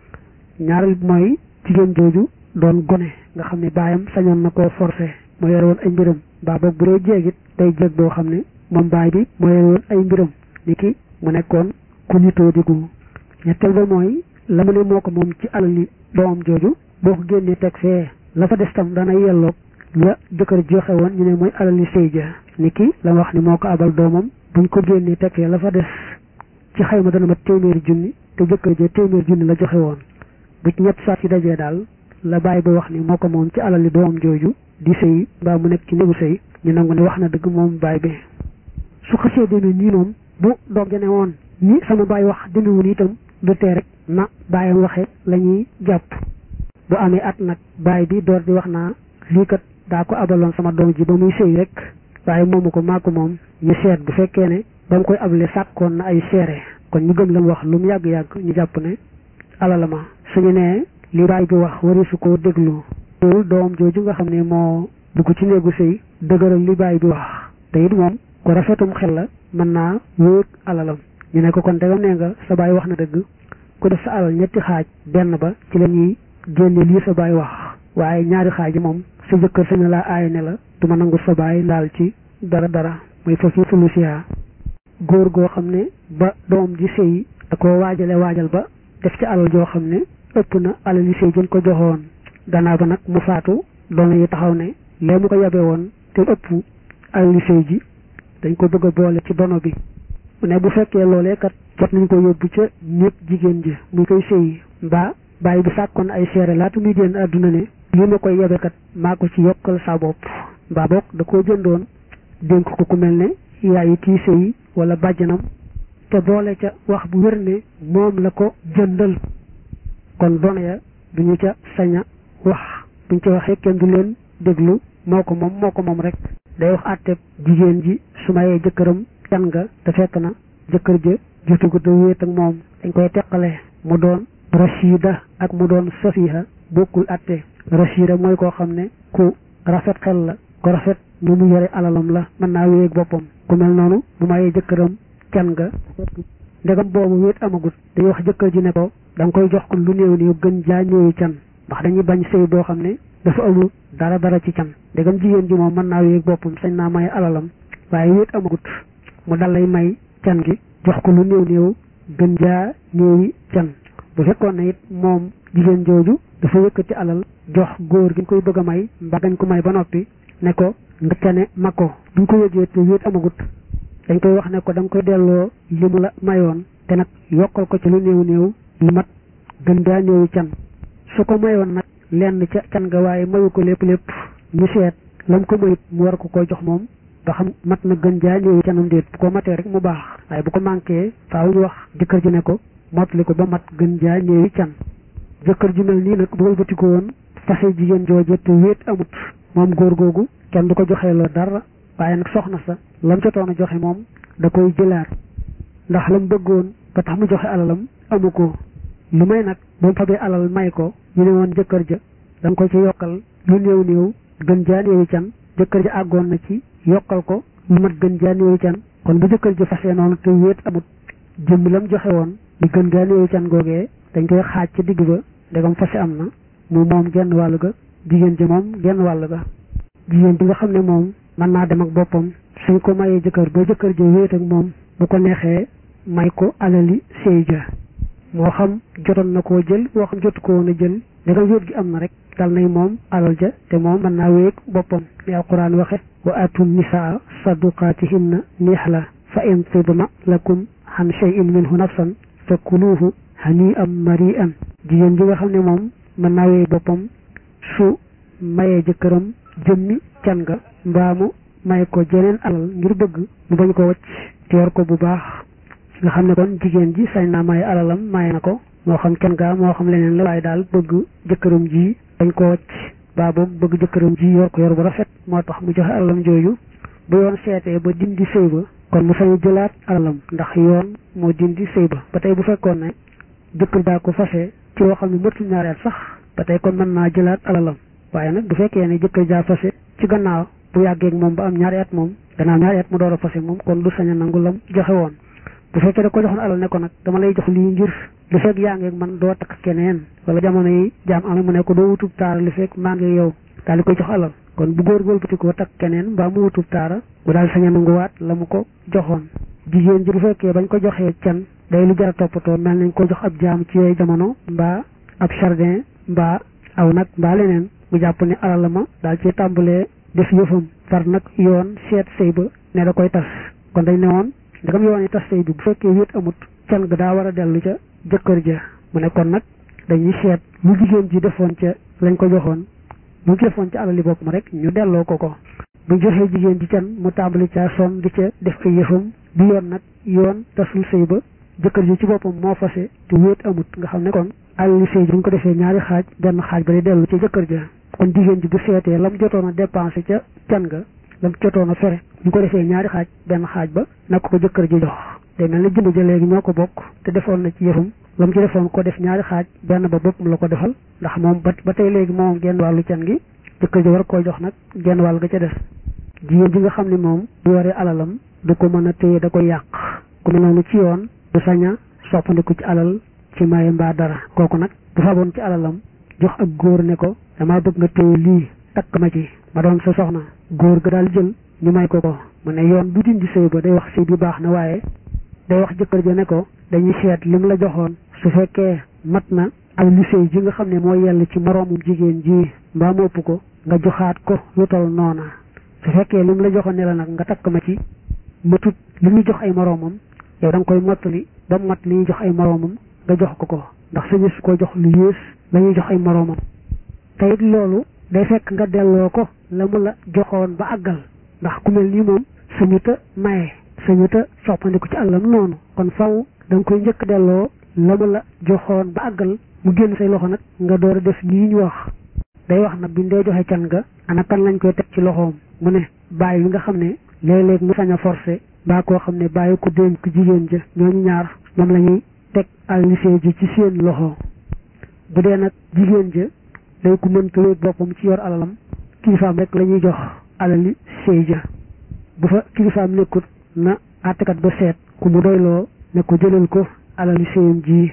ñaareel bi mooy jigéen jooju doon gone nga xam ne baayam sañoon na koo forcé moo yore woon ay mbiram mbaa boog bu dee jéegit day jéeg boo xam ne moom baay bi moo yore woon ay mbiram ni ki mu nekkoon ku nitoo digu ñetteel ba mooy la mu ne moo ko moom ci alali doomam jooju boo ko génnee teg fee la fa des tam dana yelloog la jëkkër joxe woon ñu ne mooy alali sëy ja ni ki la wax ni moo ko abal doomam buñ ko génnee teg fee la fa des ci xayma dana mat téeméeri junni te jëkkër ja téeméeri junni la joxe woon bu ci ñett saat ci dajee daal la bàyyi ba wax ni moo ko moom ci alali doomam jooju di sëy mbaa mu nekk ci néegu sëy ñu nangu ne wax na dëgg moom baay bi su xasee demee nii moom bu doom ja ne woon ni sama baay wax demewul itam du tee rek na baayam waxe la ñuy jàpp bu amee at nag baay bi door di wax naa lii kat daa ko abaloon sama doom ji ba muy sëy rek waaye moomu ko maa ko moom ñu seet bu fekkee ne ba mu koy abale sàkkoon na ay seere kon ñu gëm lam wax lu mu yàgg-yàgg ñu jàpp ne alala ma suñu nee li baay bi wax wari su ko déglu loolu doom jooju nga xam ne moo dugg ci néegu sëy dëgëral li baay bi wax te it moom ko rafetum xel la mën naa wéeg alalam ñu ne ko kon tegam nee nga sa baay wax na dëgg ku def sa alal ñetti xaaj benn ba ci la ñuy génne lii sa baay wax waaye ñaari xaaj yi moom sa jëkkër sañ laa aay ne la du ma nangu sa baay laal ci dara dara muy foofu sulusiya góor goo xam ne ba doom ji sëy da ko waajale waajal ba def ci alal joo xam ne ëpp na alal yi sëy jën ko joxoon gannaaw ba nag mu faatu doom yi taxaw ne lee mu ko yabe woon te ëpp alal yi sëy ji dañ ko bëgg a boole ci dono bi mu ne bu fekkee loolee kat jot nañ ko yóbbu ca néeg jigéen ji muy koy sëyi mbaa bàyyi bi sàkkoon ay seere laata muy génn àdduna ne lii ma koy yabe kat maa ko ci yokkal sa bopp mbaa boog da koo jëndoon dénk ko ku mel ne yaayi kii sëyi wala bàjjanam te boole ca wax bu wér ne moom la ko jëndal kon doona ya duñu ca sañ a wax buñ ca waxee kenn du leen déglu moo ko moom moo ko moom rek day wax àtte jigéen ji su mayee jëkkëram can nga te fekk na jëkkër ja jotugu te wéet ak moom dañ koy teqale mu doon rachida ak mu doon safiha bokkul àtte rachida mooy koo xam ne ku rafet xel la ku rafet nu mu yore alalam la mën naa wéeg boppam ku mel noonu bu mayee jëkkëram can nga ndegam boobu wéet amagut day wax jëkkër ji ne ko da nga koy jox ko lu néew néew gën jaa néewi can ndax dañuy bañ sëy boo xam ne dafa amul dara dara ci can ndegam jigéen ji moom mën naa wéeg boppam sañ naa may alalam waaye wéet amagut mu dal lay may can gi jox ko lu néew néew gën jaa néewi can bu fekkoon ne it moom jigéen jooju dafa yëkkati alal jox góor gi ñu koy bëgg a may mbaa gañ ko may ba noppi ne ko nga cane ma ko duñ ko yëgee te wéet amagut dañ koy wax ne ko da nga koy delloo li mu la mayoon te nag yokkal ko ci lu néew néew lu mat gën daa néewi can su ko mayoon nag lenn ca can nga waaye mayu ko lépp lépp ñu seet lam ko mayit mu war ko koy jox moom ba xam mat na gën jaa néewi canam déet bu ko matee rek mu baax waaye bu ko manqué faaw ñu wax jëkkër ji ne ko mottali ko ba mat gën jaa néewi can jëkkër ji mel nii nag bu wëlbati ko woon fase jigéen jooje te wéet amut moom góor googu kenn du ko joxee loo dara waaye nag soxna sa lam jotoon a joxe moom da koy jëlaat ndax lam bëggoon ba tax mu joxe alalam amu ko lu may nag ba mu fabee alal may ko ñu ne woon jëkkër ja da nga ko ci yokkal lu néew néew gën jaa néewi can jëkkër ja àggoon na ci yokkal ko lu mat gën jaa néewi can kon bu jëkkër ji fase noonu te wéet amut jëmm lam joxe woon li gën gaa néew can googee dañ koy xaaj ca digg ba ndegam fase am na mu moom genn wàll ga jigéen ji moom genn wàll ga jigéen ji nga xam ne moom mën naa dem ak boppam suñ ko mayee jëkkër ba jëkkër ji wéet ak moom bu ko neexee may ko alali sëy ja moo xam jotoon na koo jël moo xam jotu ko woon a jël ndegam wéet gi am na rek dal nay moom alal ja te moom mën naa wéeg boppam ni alquran waxe wa atu nisaa saduqaatihinna nihla fa in tibna lakum an shay'in minhu nafsan fa kuluuhu hani am mari an jigéen ji nga xam ne moom mën naa wéeg boppam su mayee jëkkëram jëmmi can nga mbaa mu may ko jeneen alal ngir bëgg mu bañ ko wacc te yor ko bu baax nga xam ne kon jigéen ji sañ naa maye alalam maye na ko moo xam can gaa moo xam leneen la waaye daal bëgg jëkkëram ji dañ ko wacc baa boobu bëgg jëkkëram ji yor ko yor bu rafet moo tax mu joxe alalam jooju bu yoon seetee ba dindi sëy ba kon mu sañu jëlaat alalam ndax yoon moo dindi sëy ba ba tey bu fekkoon ne jëkkër daa ko fase ci loo xam ne mëtul ñaari at sax ba tey kon mën naa jëlaat alalam waaye nag bu fekkee ne jëkkër jaa fase ci gannaaw bu yàggee ak moom ba am ñaari at moom gannaaw ñaari at mu door a fase moom kon du sañ a nangu lam joxe woon bu fekkee da ko joxoon alal ne ko nag dama lay jox lii ngir li fekk yaa ngi ak man doo takk keneen wala jamono yi jaam amee mu ne ko doo wutub taara li fekk maa ngi yow daal di koy jox alal kon bu góor góorgati ko takk keneen mbaa mu wutub taara bu daal sañ a nanguwaat la mu ko joxoon jigéen ji bu fekkee bañ ko joxee can day lu jar a toppatoo mel nañ ko jox ab jaam ci yooyu jamono mbaa ab jardin mbaa aw nag mbaa leneen bu jàpp ne alal la ma daal ci tàmbalee def yëfam far nag yoon seet sëy ba ne da koy tas kon dañ ne woon ndegam yoon yi tas sëy bi bu fekkee wéet amut can ga daa war a dellu ca jëkkër ja mu ne kon nag dañuy seet lu jigéen ji defoon ca lañ ko joxoon bu ci defoon ca alali bopp ma rek ñu delloo ko ko bu joxee jigéen ji can mu tàmbali caa son di ca def ay yëfam bi yoon nag yoon tasul sëy ba jëkkër ji ci boppam moo fase te wéet amut nga xam ne kon alali sëy ji bu ñu ko defee ñaari xaaj benn xaaj ba di dellu ca jëkkër ja kon jigéen ji bu seetee lam jotoon a dépensé ca can ga lam jotoon a fere ñu ko defee ñaari xaaj benn xaaj ba nag ko jëkkër ji jox day mel ne jënd ja léegi ñoo ko bokk te defoon na ci yëfam lam ci defoon ko def ñaari xaaj benn ba boppam la ko defal ndax moom ba ba tey léegi moom genn wàllu can gi jëkkër ji war koo jox nag genn wàll ga ca des jigéen ji nga xam ne moom bu waree alalam du ko mën a téye da koy yàq ku mel noonu ci yoon du sañ a soppandiku ci alal ci maye mbaa dara kooku nag bu faboon ci alalam jox ak góor ne ko damaa bëgg nga téye lii takk ma ci ma doon sa soxna góor ga daal jël ñu may ko ko mu ne yoon du dindi sëy ba day wax sëy bi baax na waaye day wax jëkkër ja ne ko dañuy seet lim la joxoon su fekkee mat na ak li sëy ji nga xam ne moo yell ci moroomum jigéen ji mbaa mu ëpp ko nga joxaat ko lu tol noona su fekkee lim la joxoon ne la nag nga takk ma ci matut li ñuy jox ay moroomam yow da nga koy mottali ba mat li ñuy jox ay moroomam nga jox ko ko ndax sañu su ko jox lu yées la ñuy jox ay moroomam te it loolu day fekk nga delloo ko la mu la joxoon ba àggal ndax ku mel nii moom sañu ta maye sañu ta soppandiku ci àllam noonu kon faw da nga koy njëkk delloo la mu la joxoon ba àggal mu génn say loxo nag nga door a def lii ñu wax day wax nag biñ dee joxe can nga ana kan lañ koy teg ci loxoom mu ne bàyyi bi nga xam ne léeg-léeg mu sañ a forcé mbaa koo xam ne bàyyi ko dénk ko jigéen ja ñooñu ñaar ñoom la ñuy teg allisee ji ci seen loxo bu dee nag jigéen ja day ku mënta wéeg boppam ci yor alalam kilifaam rek la ñuy jox alali sëy ja bu fa kilifaam nekkut na àttekat ba seet ku mu doyloo ne ko jëlal ko alali sëyam ji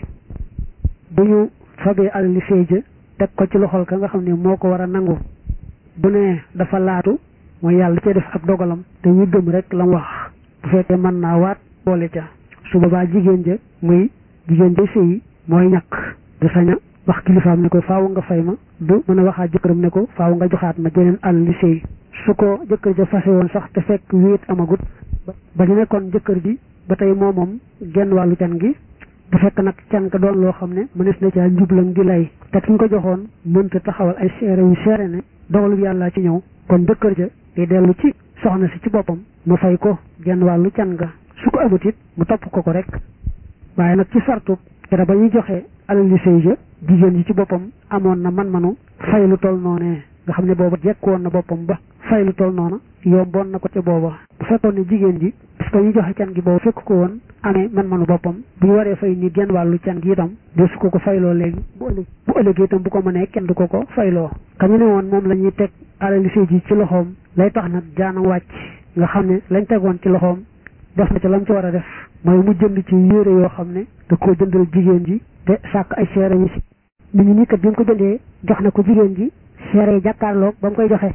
bu ñu fabee alali sëy ja teg ko ci loxol ka nga xam ne moo ko war a nangu bu ne dafa laatu mooy yàlla cee def ab dogalam te ñu gëm rek la mu wax bu fekkee mën naa waat boole ca su boobaa jigéen ja muy jigéen ja sëyi mooy ñàkk du saña wax kilifaam ne ko faaw nga fay ma du mën a waxaat jëkkëram ne ko faaw nga joxaat ma jeneen àll li sëy su ko jëkkër ja fase woon sax te fekk wéet amagut ba ñu nekkoon jëkkër ji ba tey moo moom genn wàllu can gi bu fekk nag can ka doon loo xam ne mënees na caa njublam di lay te ki ñu ko joxoon mënta taxawal ay seere yu seere ne dogalu yàlla ci ñëw kon jëkkër ja di dellu ci soxna si ci boppam mu fay ko genn wàllu can ga su ko amut it mu topp ko ko rek waaye nag ci sartu kera ba ñuy joxe alali sëy ja jigéen ji ci boppam amoon na man-manu fay lu toll noonee nga xam ne booba jekkoon na boppam ba fay lu toll noona yomboon na ko ca booba bu fekkoon ne jigéen ji parce que ñu joxe can gi boobu fekk ko woon amee man-manu boppam bu ñu waree fay ni genn wàllu can gi itam de su ko ko fayloo léegi bu ëllëg bu ëllëgee itam bu ko mënee kenn du ko ko fayloo kañu ne woon moom la ñuy teg alali sëy ji ci loxoom lay tax nag jaanam wàcc nga xam ne lañ tegoon ci loxoom def na ca lam ci war a def mooy mu jënd ci yére yoo xam ne da koo jëndal jigéen ji te sàkk ay seere yi si nit ñi nii kat bi mu ko jëndee jox na ko jigéen ji seere yi jàkkaarloog ba mu koy joxe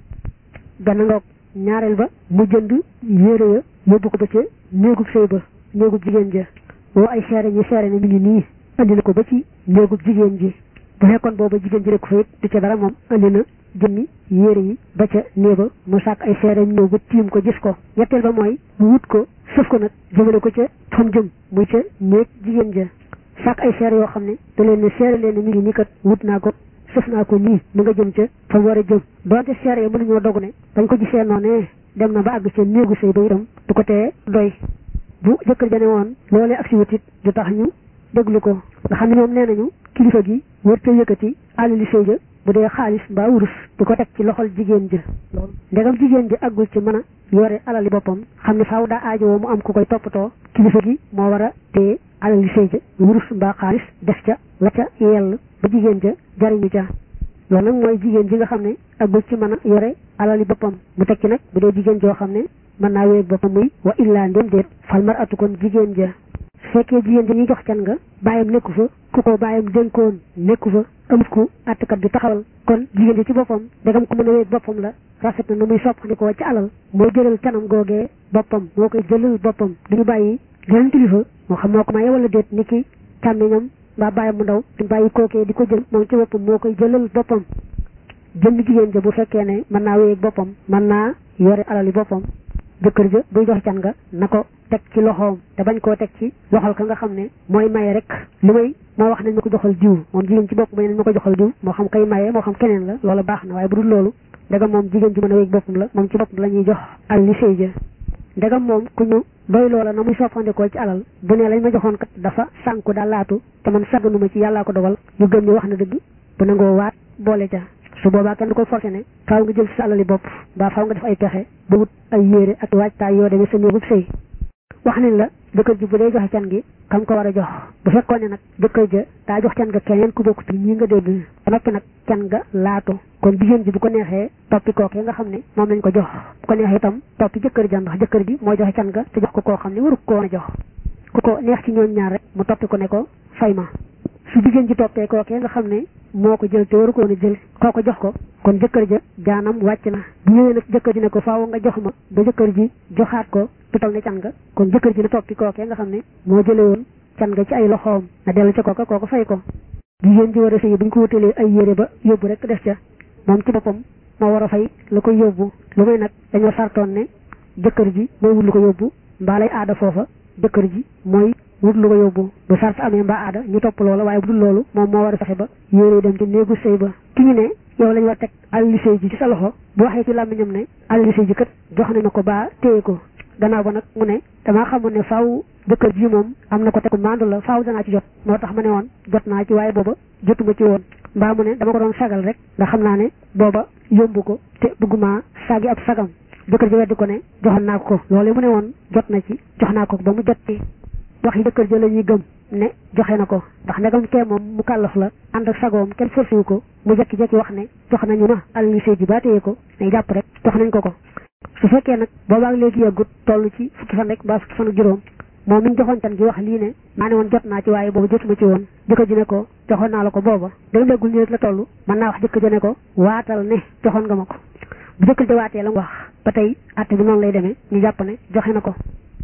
benn ngoog ñaareel ba mu jënd yére ya yóbbu ko ba ca néegub sëy ba néegub jigéen ja woo ay seere ñi seere ne mi ngi nii andi na ko ba ci néegub jigéen ji bu fekkoon booba jigéen ji rek fa it du ca dara moom andi na jëmmi yére yi ba ca néeba mu sàkk ay seere ñëw ba tiim ko gis ko ñetteel ba mooy mu wut ko sëf ko nag jëmale ko ca fam jëm muy ca néeg jigéen ja sàkk ay seere yoo xam ne da leen ne seere leen ne mi ngi nii kat wut naa ko sëf naa ko nii mu nga jëm ca fa mu war a jëm doonte seere yi mënuñoo dogu ne dañ ko gisee noonu dem na ba àgg ca néegu sëy ba itam du ko tee doy bu jëkkër ja ne woon loolee ak si wutit du tax ñu déglu ko nga xam ne ñoom nee nañu kilifa gi wërte yëkkati alali sëy ja bu dee xaalis mbaa wurus di ko teg ci loxol jigéen ja ndegam jigéen ji àggul ci mën a yore alali boppam xam ne faaw daa aajowoo mu am ku koy toppatoo kilifa gi moo war a téye alali sëy ja wurus mbaa xaalis def ca la ca yell ba jigéen ja jariñu ca loolu nag mooy jigéen ji nga xam ne àggul ci mën a yore alali boppam mu teg ci nag bu dee jigéen joo xam ne mën naa wéeg boppam muy wa illaa ndem déet fal mar atu kon jigéen ja su fekkee jigéen ja ñuy jox can nga bàyyam nekku fa ku ko bàyyam dénkoon nekku fa amut ku àttkat bi taxawal kon jigéen ji ci boppam dagam ko mën a wéeg boppam la rafet na nu muy soppandikoo ci alal moo jëlal canam googee boppam moo koy jëlal boppam duñu bàyyi geneen kilifa moo xam moo ko maye wala déet ni ki càmmiñam mbaa bàyyam mu ndaw duñu bàyyi kookee di ko jël moom ci boppam moo koy jëlal boppam jënd jigéen ja bu fekkee ne mën naa wéeg boppam mën naa yore alali boppam jëkkër ja buy jox can nga na ko teg ci loxoom te bañ koo teg ci loxol ka nga xam ne mooy maye rek li may moo wax nañ ma ko joxal diw moom jigéen ci bopp may nañ ma ko joxal diw moo xam kay maye moo xam keneen la loola baax na waaye bu dul loolu ndegam moom jigéen ji mën a wéeg boppam la moom ci boppam la ñuy jox al li sëy ja ndegam moom ku ñu doy loola na muy soppandikoo ci alal bu ne lañ ma joxoon kat dafa sànku daal laatu te man sagganuma ci yàllaa ko dogal ñu gëm ni wax na dëgg bu nangoo waat boole ca su boobaa kenn du koy forcé ne faaw nga jël sa alali bopp mbaa faaw nga def ay pexe ba wut ay yére ak waajtaay yoo demee sa néegub sëy wax nañ la jëkkër ji bu dee joxe can gi kam ko war a jox bu fekkoon ne nag jëkkër ja daa jox can nga keneen ku bokk ci ñi nga dégg ba noppi nag can nga laatu kon jigéen ji bu ko neexee toppi kookee nga xam ne moom lañ ko jox bu ko neexee itam toppi jëkkër ja ndax jëkkër ji moo joxe can nga te jox ko koo xam ne waru ko woon a jox ku ko neex ci ñooñ ñaar rek mu toppi ko ne ko fay ma su jigéen ji toppee kookee nga xam ne moo ko jël te waru ko woon a jël koo ko jox ko kon jëkkër ja jaanam wàcc na bu ñëwee nag jëkkër ji ne ko faaw nga jox ma ba jëkkër ji joxaat ko tutal ne can nga kon jëkkër ji na toppi kookee nga xam ne moo jële woon can nga ci ay loxoom na dellu ca kooka kooka fay ko jigéen ji war a sëy bu ñu ko wutalee ay yére ba yóbbu rek def ca moom ci boppam moo war a fay la koy yóbbu lu may nag dañoo sartoon ne jëkkër ji mooy wut lu ko yóbbu mbaa lay aada foofa jëkkër ji mooy wut lu ko yóbbu bu sart amee mbaa aada ñu topp loola waaye bu dul loolu moom moo war a fexe ba yére dem ci néegu sëy ba ki ñu ne yow lañ war teg alali sëy ji ci sa loxo bu waxee ci làmmiñam ne alali sëy ji kat jox nañ ma ko baa téye ko gannaaw ba nag mu ne damaa xamoon ne faaw jëkkër ji moom am na ko tegu maandu la faaw danaa ci jot moo tax ma ne woon jot naa ci waaye booba jotuma ci woon mbaa mu ne dama ko doon sagal rek ndax xam naa ne booba yombu ko te bëgguma sagi ab sagam jëkkër ji weddi ko ne joxoon naa ko loolu mu ne woon jot na ci jox naa ko ba mu jot ci wax yi jëkkër ji la ñuy gëm ne joxe na ko ndax ndegam kee moom mu kàllaf la ànd ak sagoom kenn forcé wu ko mu jekki-jekki wax ne jox nañu ma alali sëy ji ba téye ko ne jàpp rek jox nañ ko ko su fekkee nag boobaag léegi yàggut toll ci fukki fan rek mbaa fukki fan ak juróom moom mi ñu joxoon can gi wax lii ne maa ne woon jot naa ci waaye boobu jotuma ci woon jëkkër ji ne ko joxoon naa la ko booba dama léegul nii rek la toll mën naa wax jëkkër ji ne ko waatal ne joxoon nga ma ko bu jëkkër ji waatee la mu wax ba tey àtte bi noonu lay demee ñu jàpp ne joxe na ko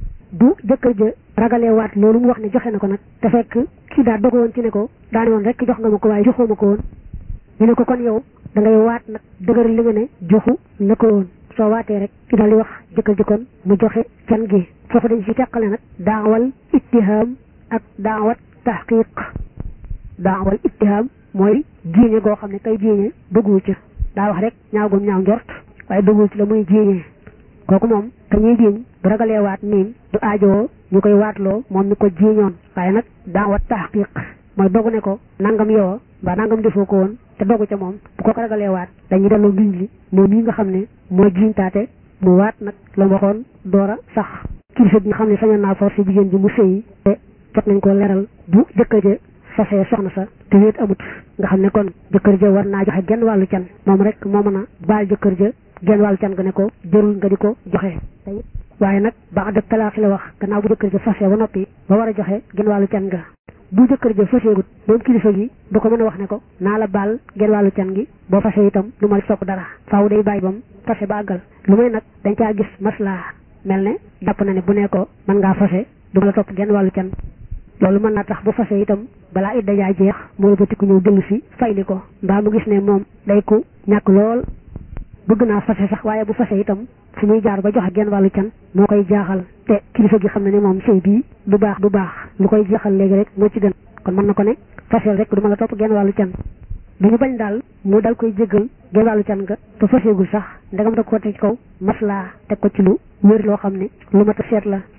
bu jëkkër ja ragalee waat loolu mu wax ne joxe na ko nag te fekk kii daa dogo woon ci ne ko daane woon rek jox nga ma ko waaye joxoo ma ko woon ñu ne ko kon yow da ngay waat nag dëgër li nga ne joxu la ko woon soo waatee rek ci daal di wax jëkkër ji kon mu joxe can gi foofu dañ ci teqale nag daawal ittiham ak daawat tahqiq daawal ittiham mooy jiiñe goo xam ne kay jiiñe bëggu ci daa wax rek ñaaw gum ñaaw njort waaye bëggul ci la muy jiiñee kooku moom ka ñuy jiiñ bu ragalee waat niin du aajoo ñu koy waatloo moom mi ko jiiñoon waaye nag daawat tahqiq mooy dogu ne ko nangam yow mbaa nangam defoo ko woon te dogu ca moom bu ko ko ragalee waat dañuy delloo ngiñ li moom mii nga xam ne moo jiintaate mu waat nag la mu waxoon door a sax kilifa bi nga xam ne sañoon naa forcé jigéen ji mu sëyi te jot nañ ko leral bu jëkkër ja fasee soxna sa te wéet amut nga xam ne kon jëkkër ja war naa joxe genn wàllu can moom rek moo mën a baal jëkkër ja genn wàllu can nga ne ko jërul nga di ko joxe waaye nag ba ànd ak talaax la wax gannaaw bu jëkkër ja fase ba noppi ba war a joxe genn wàllu can ga bu jëkkër ja faseegut moom kilifa gi du ko mën a wax ne ko naa la baal genn wàllu can gi boo fase itam du ma sopp dara faaw day bàyyi bam fase ba àggal lu may nag dañ caa gis maslaa mel ne jàpp na ne bu ne ko mën ngaa fase du ma la topp genn wàllu can loolu mën naa tax bu fase itam balaa idda jaa jeex moo ba tikku ñëw dellu si fayli ko mbaa mu gis ne moom day ku ñàkk lool bëgg naa fase sax waaye bu fase itam fu muy jaar ba joxe genn wàllu can moo koy jaaxal te kilifa gi xam ne ne moom sëy bii du baax du baax lu koy jeexal léegi rek moo ci gën kon mën na ko ne faseel rek du ma la topp genn wàllu can du ñu bañ daal mu dal koy jéggal genn wàllu can nga te faseegul sax ndegam da ko teg ci kaw maslaa teg ko ci lu wér loo xam ne lu mat a seet la